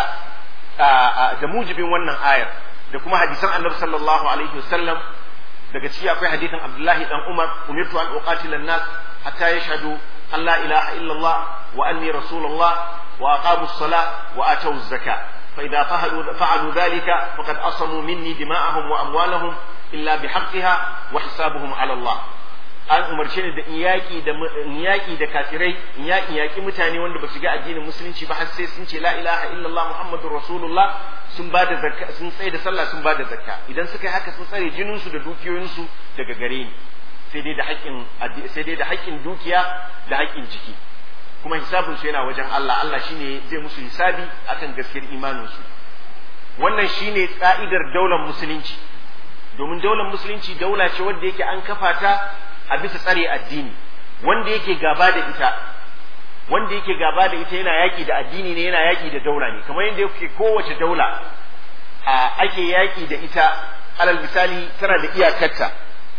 da mujibin wannan ayar da kuma hadisan annabi sallallahu alaihi wasallam daga ciki akwai hadisin Abdullahi dan Umar umirtu an uqatila an-nas hatta yashhadu an la ilaha illallah wa anni rasulullah wa aqamu as-salah wa atu az-zakah فإذا فعلوا, فعلوا ذلك فقد أصموا مني دماءهم وأموالهم إلا بحقها وحسابهم على الله an umarce ni da iyaki da iyaki da kafirai in yaki yaki mutane wanda ba su ga addinin musulunci ba har sai sun ce la ilaha illallah muhammadur rasulullah sun ba da zakka sun tsaye da sallah sun ba da zakka idan suka yi haka sun tsare jinin su da dukiyoyin su daga gare ni sai dai da haƙƙin sai dai da haƙƙin dukiya da haƙƙin jiki kuma hisabin su yana wajen Allah Allah shine zai musu hisabi akan gaskiyar imanin su wannan shine ka'idar daular musulunci domin daular musulunci daula ce wanda yake an kafa ta a bisa tsare addini wanda yake gaba da ita wanda yake gaba da ita yana yaki da addini ne yana yaki da daula ne kamar yadda yake kowace daula a ake yaki da ita alal misali tana da iyakarta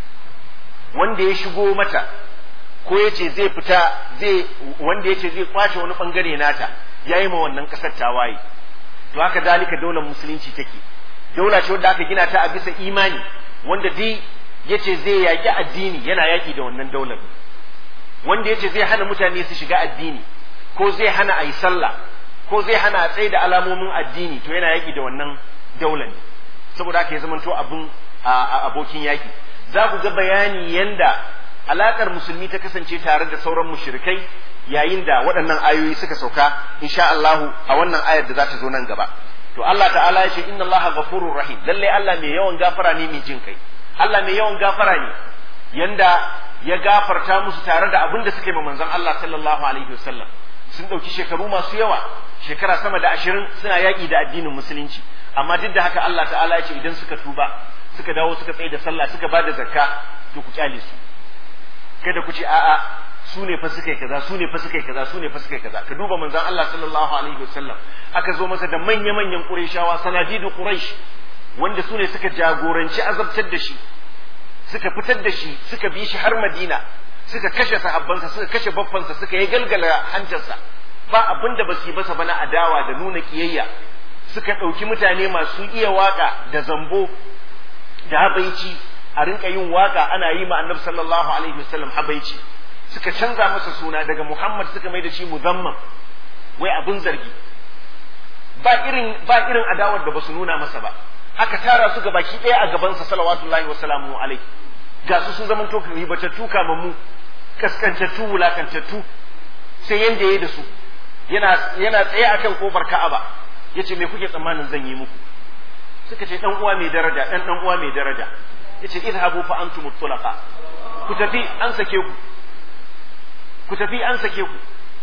wanda ya shigo mata ko ya ce zai fita zai wanda ya ce zai kwace wani bangare nata ya yi ma wannan kasar tawaye to haka dalika daular musulunci take daula ce wanda aka gina ta a bisa imani wanda dai ya ce zai yaƙi addini yana yaƙi da wannan daular wanda ya ce zai hana mutane su shiga addini ko zai hana a yi sallah ko zai hana a tsaye da alamomin addini to yana yaƙi da wannan daular ne saboda haka ya zamanto abin abokin yaƙi za ku ga bayani yanda alakar musulmi ta kasance tare da sauran mushrikai yayin da waɗannan ayoyi suka sauka insha Allah a wannan ayar da za ta zo nan gaba to Allah ta'ala ya ce inna Allah ghafurur rahim lalle Allah mai yawan gafara ne mai jin kai Allah mai yawan gafara ne yanda ya gafarta musu tare da abin da suke ma manzon Allah sallallahu alaihi wasallam sun ɗauki shekaru masu yawa shekara sama da ashirin suna yaƙi da addinin musulunci amma duk da haka Allah ta'ala ya ce idan suka tuba suka dawo suka tsaye da sallah suka ba da zakka to ku kyale su kada ku ce a'a su ne fa suka yi kaza su ne fa suka yi kaza su ne fa suka yi kaza ka duba manzon Allah sallallahu alaihi wasallam aka zo masa da manya-manyan Qurayshawa sanadidu Quraysh wanda su ne suka jagoranci azabtar da shi suka fitar da shi suka bi shi har Madina suka kashe sahabbansa suka kashe baffansa suka yi galgala hantarsa ba abin da ba su yi masa bana adawa da nuna kiyayya suka ɗauki mutane masu iya waka da zambo da habaici a rinka yin waka ana yi ma annabi sallallahu alaihi wasallam habaici suka canza masa suna daga Muhammad suka mai da shi muzamman wai abin zargi ba irin ba irin adawar da basu nuna masa ba aka tara su baki ɗaya a gabansa salawatullahi wa salamu alaihi ga su sun zama to ribatattu kamammu kaskantattu wulakantattu sai yanda yayi da su yana yana tsaye akan kofar Ka'aba yace me kuke tsammanin zan yi muku suka ce dan uwa mai daraja dan dan uwa mai daraja yace idhabu fa antum tulaqa ku tafi an sake ku ku tafi an sake ku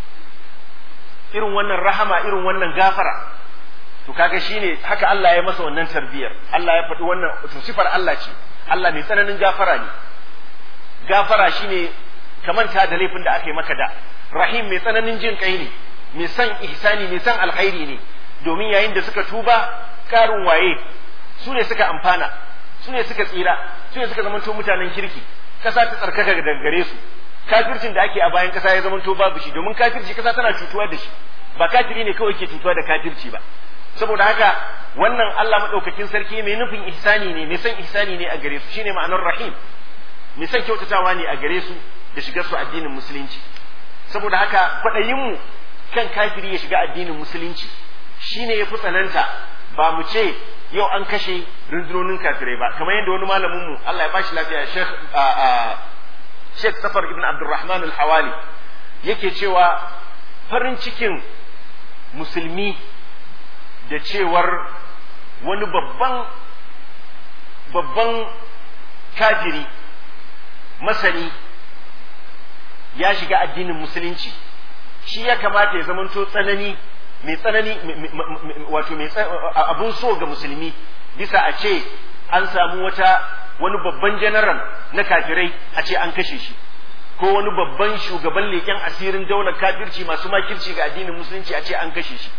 irin wannan rahama irin wannan gafara to kaga shine haka Allah ya masa wannan tarbiyar Allah ya faɗi wannan to sifar Allah ce Allah mai tsananin gafara ne gafara shine kamanta da laifin da aka yi maka da rahim mai tsananin jin kai ne mai son ihsani mai son alkhairi ne domin yayin da suka tuba karin waye su ne suka amfana su ne suka tsira su ne suka zamanto mutanen kirki kasa ta tsarkaka daga gare su kafircin da ake a bayan kasa ya zamanto babu shi domin kafirci kasa tana cutuwa da shi ba kafiri ne kawai ke cutuwa da kafirci ba saboda haka wannan Allah madaukakin sarki mai nufin ihsani ne mai son ihsani ne a gare su shine ma'anar rahim mai son kyautatawa ne a gare su da shigar su addinin musulunci saboda haka kwaɗayin mu kan kafiri ya shiga addinin musulunci shine ya fi tsananta ba mu ce yau an kashe rundunonin kafirai ba kamar yadda wani malamin mu Allah ya bashi lafiya Sheikh Sheikh Safar ibn Abdurrahman al-Hawali yake cewa farin cikin musulmi da cewar wani babban babban kafiri masani ya shiga addinin musulunci shi ya kamata ya zamanto tsanani mai tsanani wato mai abun so ga musulmi bisa a ce an samu wata wani babban janaral na kafirai a ce an kashe shi ko wani babban shugaban leƙen asirin daular kafirci masu makirci ga addinin musulunci a ce an kashe shi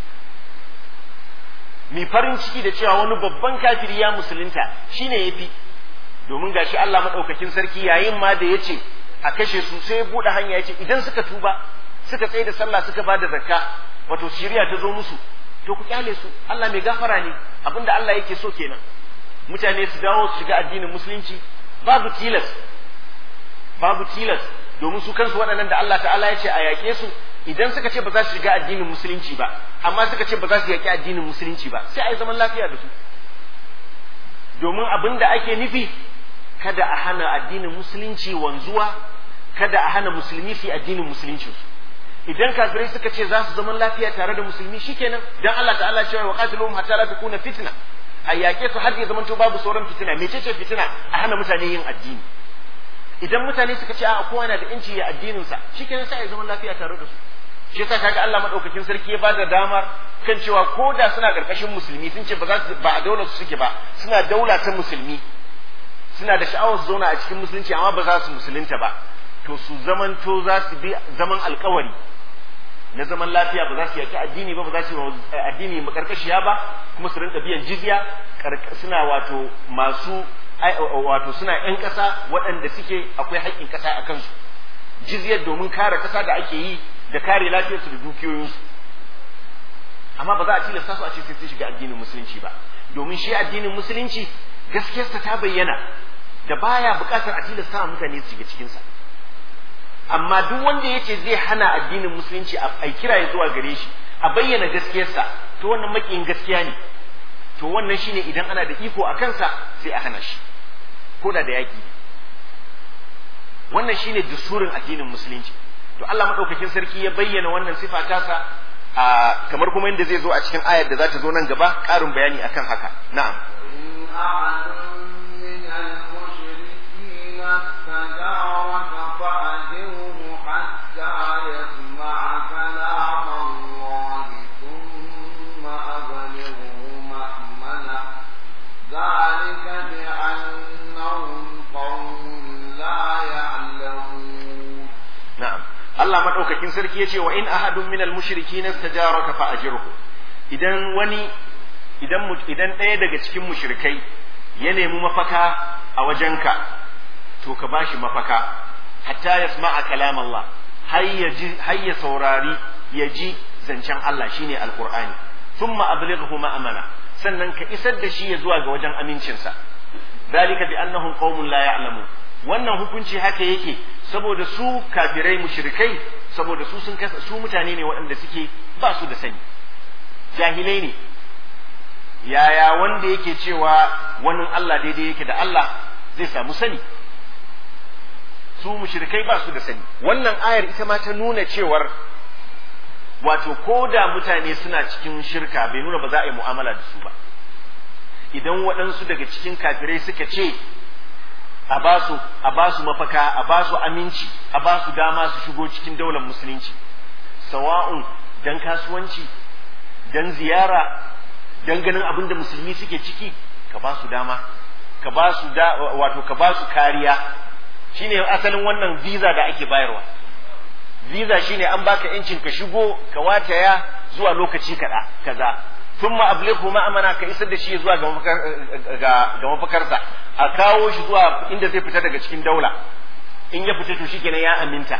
mai farin ciki da cewa wani babban kafiri ya musulunta shine yafi domin gashi Allah madaukakin sarki yayin ma da yace a kashe su sai ya bude hanya yace idan suka tuba suka tsaye da sallah suka bada zakka wato shiriya ta zo musu to ku kyale su Allah mai gafara ne abinda Allah yake so kenan mutane su dawo su shiga addinin musulunci babu tilas babu tilas domin su kansu waɗannan da Allah ta'ala ya ce a yaƙe su idan suka ce ba za su shiga addinin musulunci ba amma suka ce ba za su yaƙi addinin musulunci ba sai a yi zaman lafiya da su domin abin da ake nufi kada a hana addinin musulunci wanzuwa kada a hana musulmi su addinin musulunci idan kafirai suka ce za su zaman lafiya tare da musulmi shikenan dan Allah ta'ala cewa wa qatiluhum hatta la takuna fitna a yaƙe su har ya zamanto babu sauran fitina mecece fitina a hana mutane yin addini idan mutane suka ce a kowa na da yanci ya addinin sa shikenan sai ya zaman lafiya tare da su shi yasa kaga Allah madaukakin sarki ya bada damar kan cewa ko da suna karkashin musulmi sun ce ba za su ba a daular su suke ba suna daula ta musulmi suna da sha'awar su zauna a cikin musulunci amma ba za su musulunta ba to su zamanto za su bi zaman alkawari na zaman lafiya ba za su yaki addini ba ba za su yi addini makarkashiya ba kuma su rinka biyan jizya suna wato masu wato suna yan ƙasa waɗanda suke akwai haƙƙin ƙasa a kansu jizyar domin kare ƙasa da ake yi da kare lafiyarsu da dukiyoyinsu amma ba za a tilasta su a ce sai sun shiga addinin musulunci ba domin shi addinin musulunci gaskiyarsa ta bayyana da baya buƙatar a tilasta wa mutane su shiga cikinsa amma duk wanda ya ce zai hana addinin musulunci a kira ya zuwa gare shi a bayyana gaskiyarsa to wannan makiyin gaskiya ne to wannan shine idan ana da iko a kansa sai a hana shi ko da da yaƙi wannan shine dusurin addinin musulunci to Allah madaukakin sarki ya bayyana wannan sifa tasa a kamar kuma inda zai zo a cikin ayar da za ta zo nan gaba ƙarin bayani akan haka na'am ذلك بأنهم قوم لا يعلمون na'am Allah madaukakin sarki yace wa in ahadun minal mushrikin istajaraka fa ajirhu idan wani idan idan ɗaya daga cikin mushrikai ya nemi mafaka a wajenka to ka bashi mafaka hatta yasma'a kalam Allah har ya ji har ya saurari ya ji zancen Allah shine alqur'ani thumma ablighu ma'amana sannan ka isar da shi ya zuwa ga wajen amincinsa dalika bi annahum qaumun la ya'lamun wannan hukunci haka yake saboda su kafirai mushrikai saboda su sun kasa su mutane ne waɗanda suke ba su da sani jahilai ne yaya wanda yake cewa wani Allah daidai yake da Allah zai samu sani su mushrikai ba su da sani wannan ayar ita ma ta nuna cewar wato ko da mutane suna cikin shirka bai nuna ba za a yi mu'amala da su ba idan waɗansu daga cikin kafirai suka ce a ba su a ba su mafaka a ba su aminci a ba su dama su shigo cikin daular musulunci sawa'un dan kasuwanci dan ziyara dan ganin abin da musulmi suke ciki ka ba su dama ka ba su da wato ka ba su kariya shine asalin wannan visa da ake bayarwa visa shine an baka yancin ka shigo ka wataya zuwa lokaci kaɗa kaza thumma ablighu ma'amana ka isar da shi zuwa ga mafakar ga, ga mafakarsa a kawo shi zuwa inda zai fita daga cikin daula in ya fita to shikenan ya aminta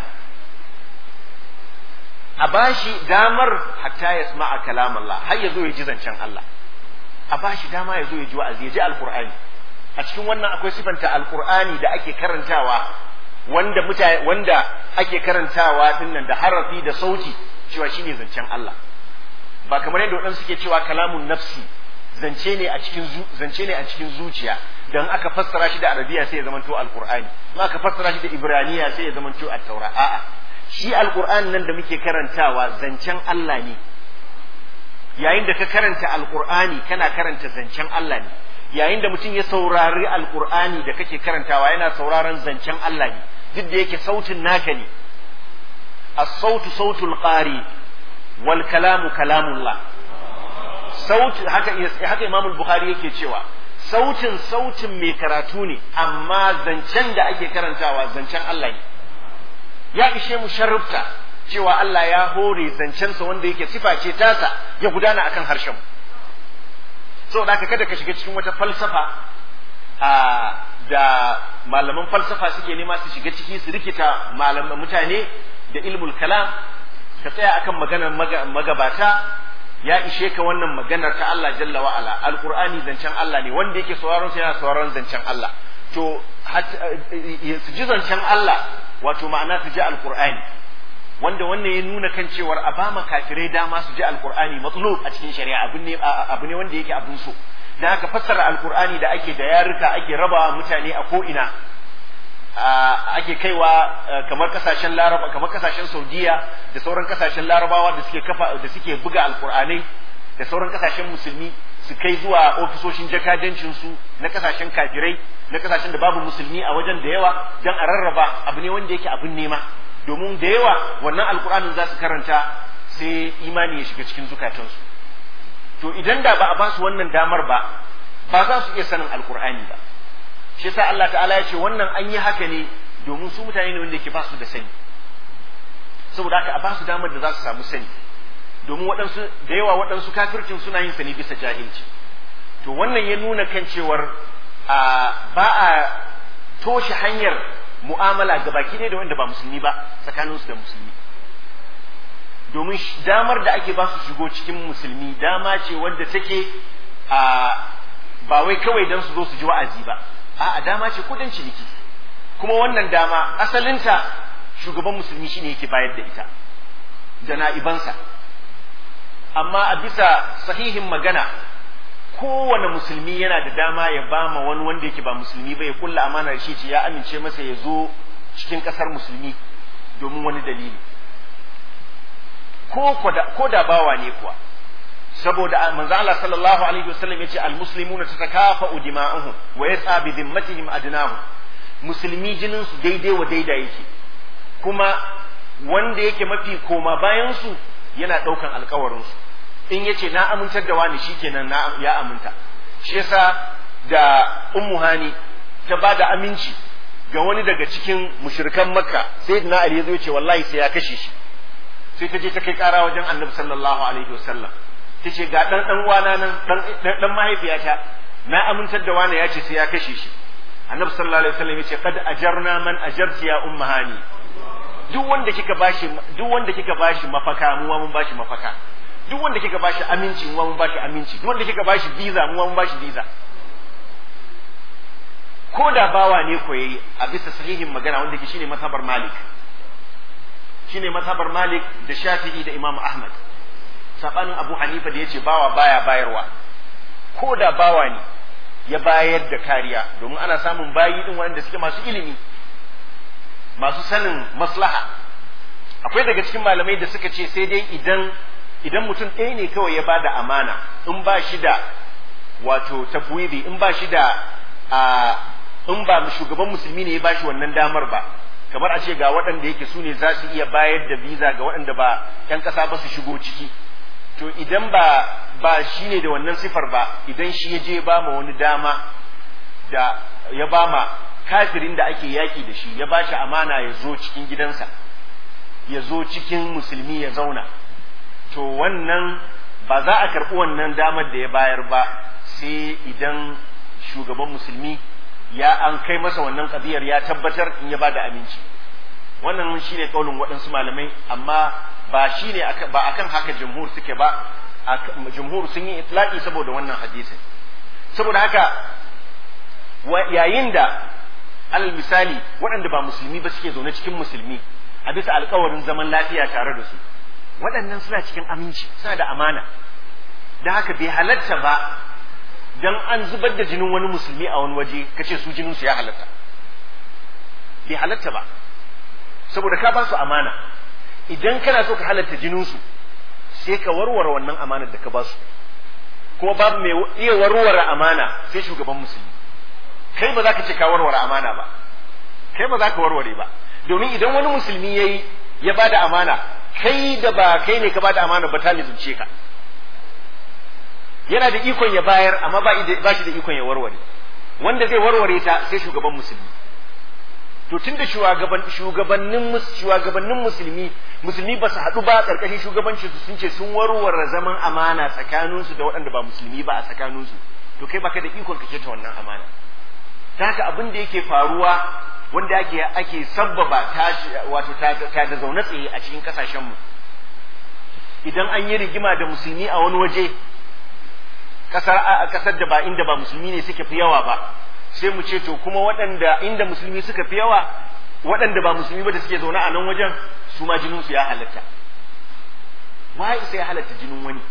a bashi damar hatta ya sama'a kalam Allah har ya zo ya ji zancen Allah a bashi dama ya zo ya ji wa'azi ya ji alqur'ani a cikin wannan akwai sifanta alqur'ani da ake karantawa wanda mutane wanda ake karantawa dinnan da harafi da sauti cewa shine zancen Allah ba kamar yadda waɗansu suke cewa kalamun nafsi zance ne a cikin zance ne a cikin zuciya dan aka fassara shi da arabiya sai ya zamanto alqur'ani in aka fassara shi da ibraniya sai ya zamanto at-taura a'a shi alqur'ani nan da muke karantawa zancen Allah ne yayin da ka karanta alqur'ani kana karanta zancen Allah ne yayin da mutum ya saurari alqur'ani da kake karantawa yana sauraron zancen Allah ne duk da yake sautin naka ne as-sautu sautul qari wal kalamu kalamullah sautin haka haka Imam Bukhari yake cewa sautin sautin mai karatu ne amma zancen da ake karantawa zancen Allah ne ya ishe mu sharrufta cewa Allah ya hore zancensa wanda yake sifa ce tasa ya gudana akan harshen mu saboda haka kada ka shiga cikin wata falsafa a da malaman falsafa suke nema su shiga ciki su rikita malaman mutane da ilmul kalam ka tsaya akan maganar magabata ya ishe ka wannan maganar ta Allah jalla wa ala alqur'ani zancen Allah ne wanda yake sauraron sa yana sauraron zancen Allah to su ji zancen Allah wato ma'ana su ji alqur'ani wanda wannan ya nuna kan cewar a ba ma kafirai dama su ji alqur'ani matlub a cikin shari'a abu ne abu ne wanda yake abun so dan haka fassara alqur'ani da ake da yaruka ake rabawa mutane a ko ina ake kaiwa kamar kasashen laraba kamar kasashen saudiya da sauran kasashen larabawa da suke kafa da suke buga alkur'anai da sauran kasashen musulmi su kai zuwa ofisoshin jakadancin su na kasashen kafirai na kasashen da babu musulmi a wajen da yawa dan a rarraba abu ne wanda yake abin nema domin da yawa wannan alkur'anin za su karanta sai imani ya shiga cikin zukatansu to idan da ba a ba su wannan damar ba ba za su iya sanin alkur'ani ba shi yasa Allah ta'ala ya ce wannan an yi haka ne domin su mutane ne wanda yake ba su da sani saboda haka a ba su damar da za su samu sani domin waɗansu da yawa waɗansu kafircin suna yin sani bisa jahilci to wannan ya nuna kan cewar a ba a toshe hanyar mu'amala ga baki ne da wanda ba musulmi ba tsakaninsu da musulmi domin damar da ake ba su shigo cikin musulmi dama ce wanda take a ba wai kawai don su zo su ji wa'azi ba a'a dama ce kudin ciniki kuma wannan dama asalinta shugaban musulmi shine yake bayar da ita da na'ibansa amma a bisa sahihin magana kowane musulmi yana da dama ya ba ma wani wanda yake ba musulmi ba ya kulla amanar shi ce ya amince masa ya zo cikin kasar musulmi domin wani dalili ko da bawa ne kuwa saboda manzo Allah sallallahu alaihi wasallam yace almuslimuna tatakafa'u dima'uhum wa yas'a bi dhimmatihim adnahum musulmi jinin su daidai wa daida yake kuma wanda yake mafi koma bayan su yana daukan alkawarin su in yace na amintar da wani shikenan na ya aminta shi yasa da ummu hani ta bada aminci ga wani daga cikin mushrikan makka sayyidina ali ya zo ce wallahi sai ya kashe shi sai ta je ta kai kara wajen annabi sallallahu alaihi wasallam tace ga dan dan uwana nan dan dan mahaifiyata na amintar da wani yace sai ya kashe shi annabi sallallahu alaihi wasallam yace qad ajarna man ajarti ya ummahani duk wanda kika bashi duk wanda kika bashi mafaka mu mun bashi mafaka duk wanda kika bashi aminci mu mun bashi aminci duk wanda kika bashi visa mu mun bashi visa ko da bawa ne ko yayi a bisa sahihin magana wanda ke shine mazhabar malik shine mazhabar malik da shafi'i da imam ahmad sabanin abu hanifa da ya ce bawa baya bayarwa ko da bawa ne ya bayar da kariya domin ana samun bayi din wanda suke masu ilimi masu sanin maslaha akwai daga cikin malamai da suka ce sai dai idan idan mutum ɗaya ne kawai ya bada amana in ba shi da wato tafwidi in ba shi da a in ba shugaban musulmi ne ya ba shi wannan damar ba kamar a ce ga waɗanda yake su ne za su iya bayar da visa ga waɗanda ba 'yan ƙasa ba su shigo ciki to idan ba ba shi ne da wannan sifar ba idan shi ya je ba ma wani dama da ya ba ma kafirin da ake yaki da shi ya ba shi amana ya zo cikin gidansa ya zo cikin musulmi ya zauna to wannan ba za a karɓi wannan damar da ya bayar ba sai idan shugaban musulmi ya an kai masa wannan ƙabiyar ya tabbatar in ya ba da aminci wannan shi ne ƙaunin waɗansu malamai amma ba shi ne ba akan haka jumhur suke ba jumhur sun yi itlaqi saboda wannan hadisin saboda haka yayin da alal misali waɗanda ba musulmi ba suke zaune cikin musulmi a bisa alkawarin zaman lafiya tare da su waɗannan suna cikin aminci suna da amana da haka bai halatta ba dan an zubar da jinin wani musulmi a wani waje kace su jinin su ya halatta bai halatta ba saboda ka ba su amana idan kana so ka halatta jinin su sai ka warware wannan amanar da ka ba su kuma babu mai iya warware amana sai shugaban musulmi kai ba za ka ce ka warware amana ba kai ba za ka warware ba domin idan wani musulmi ya yi ya ba da amana kai da ba kai ne ka ba da amana ba ta lizumce ka yana da ikon ya bayar amma ba shi da ikon ya warware wanda zai warware ta sai shugaban musulmi to tun da shugabannin shugabannin musulmi musulmi ba su haɗu ba ƙarƙashin shugabanci su sun ce sun warware zaman amana tsakaninsu da waɗanda ba musulmi ba a tsakaninsu to kai baka da ikon ka ta wannan amana ta haka abin da yake faruwa wanda ake ake sabbaba tashi wato ta da zaune tsaye a cikin kasashen mu idan an yi rigima da musulmi a wani waje kasar kasar da ba inda ba musulmi ne suke fi yawa ba sai mu ce to kuma waɗanda inda musulmi suka fi yawa waɗanda ba musulmi ba da suke zaune a nan wajen su ma jinin su ya halatta wai sai ya halatta jinin wani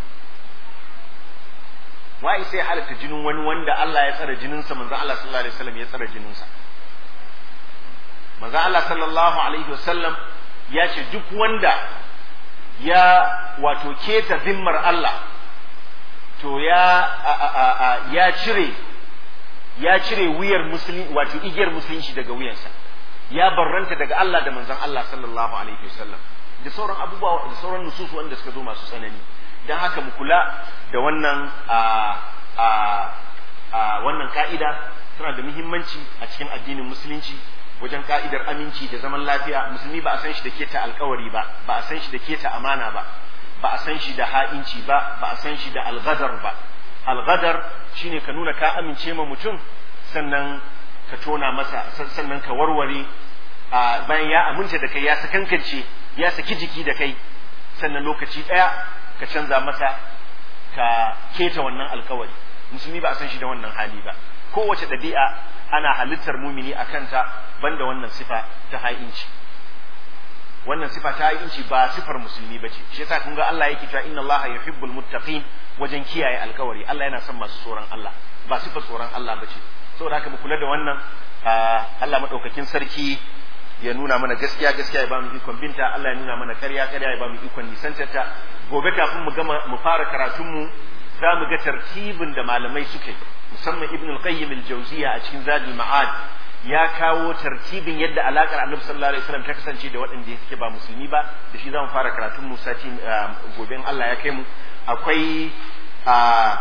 wai sai ya halatta jinin wani wanda Allah ya tsara jininsa manzo Allah sallallahu alaihi wasallam ya tsara jininsa manzo Allah sallallahu alaihi wasallam ya ce duk wanda ya wato keta zimmar Allah to ya ya cire ya cire wuyar musulmi wato igiyar musulunci daga wuyansa ya barranta daga Allah da manzon Allah sallallahu alaihi wasallam da sauran abubuwa da sauran nususu wanda suka zo masu tsanani dan haka mu kula da wannan a a a wannan ka'ida tana da muhimmanci a cikin addinin musulunci wajen ka'idar aminci da zaman lafiya musulmi ba a san shi da keta alkawari ba ba a san shi da keta amana ba ba a san shi da ha'inci ba ba a san shi da algadar ba algadar shine ka nuna ka amince ma mutum sannan ka tona masa sannan ka warware bayan ya aminta da kai ya sakankance ya saki jiki da kai sannan lokaci ɗaya ka canza masa ka keta wannan alkawari musulmi ba a san shi da wannan hali ba kowace ɗabi'a ana halittar mumini a kanta banda wannan sifa ta ha'inci wannan sifa ta ha'inci ba sifar musulmi ba ce shi yasa kun ga Allah yake cewa inna Allah yuhibbul muttaqin wajen kiyaye alkawari Allah yana son masu tsoron Allah ba sifar tsoron Allah ba ce saboda haka mu kula da wannan Allah madaukakin sarki ya nuna mana gaskiya gaskiya ya ba mu ikon binta Allah ya nuna mana karya karya ya ba mu ikon nisantarta gobe kafin mu gama mu fara karatun mu za mu ga tartibin da malamai suke musamman ibn al-qayyim al-jawziya a cikin zadul ma'ad ya kawo tartibin yadda alakar annabi sallallahu alaihi wasallam ta kasance da waɗanda suke ba musulmi ba da shi zamu fara karatun mu sati gobe in Allah ya kai mu akwai a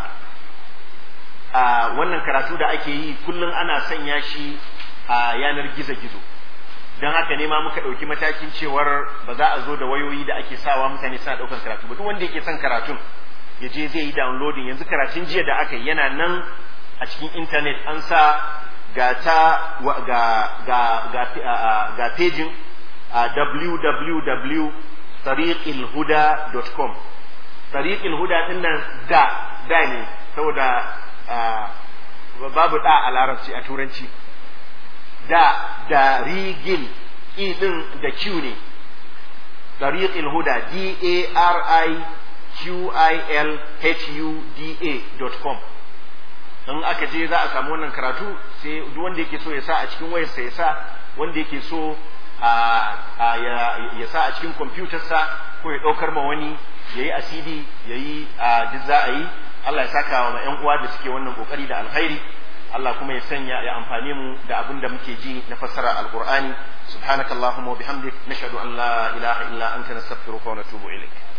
a wannan karatu da ake yi kullum ana sanya shi a yanar gizo-gizo don haka ne ma muka ɗauki matakin cewar ba za a zo da wayoyi da ake sawa mutane suna ɗaukan karatu ba duk wanda yake son karatun ya je zai yi downloading yanzu karatun jiya da aka yi yana nan a cikin intanet an sa ga ta ga ga ga ga pejin www.tariqilhuda.com tariqilhuda din nan da da ne saboda babu da a larabci a turanci da da rigil i din da q ne tariqilhuda d a r i qilhuda.com in aka je za a samu wannan karatu sai duk wanda yake so ya sa a cikin wayarsa ya sa wanda yake so ya sa a cikin kwamfutarsa ko ya ɗaukar ma wani ya yi a cd ya yi duk za a yi Allah ya saka wa 'yan uwa da suke wannan kokari da alkhairi Allah kuma ya sanya ya amfane mu da abin da muke ji na fassara alqur'ani subhanakallahumma wa bihamdik nashhadu an la ilaha illa anta nastaghfiruka wa natubu ilaik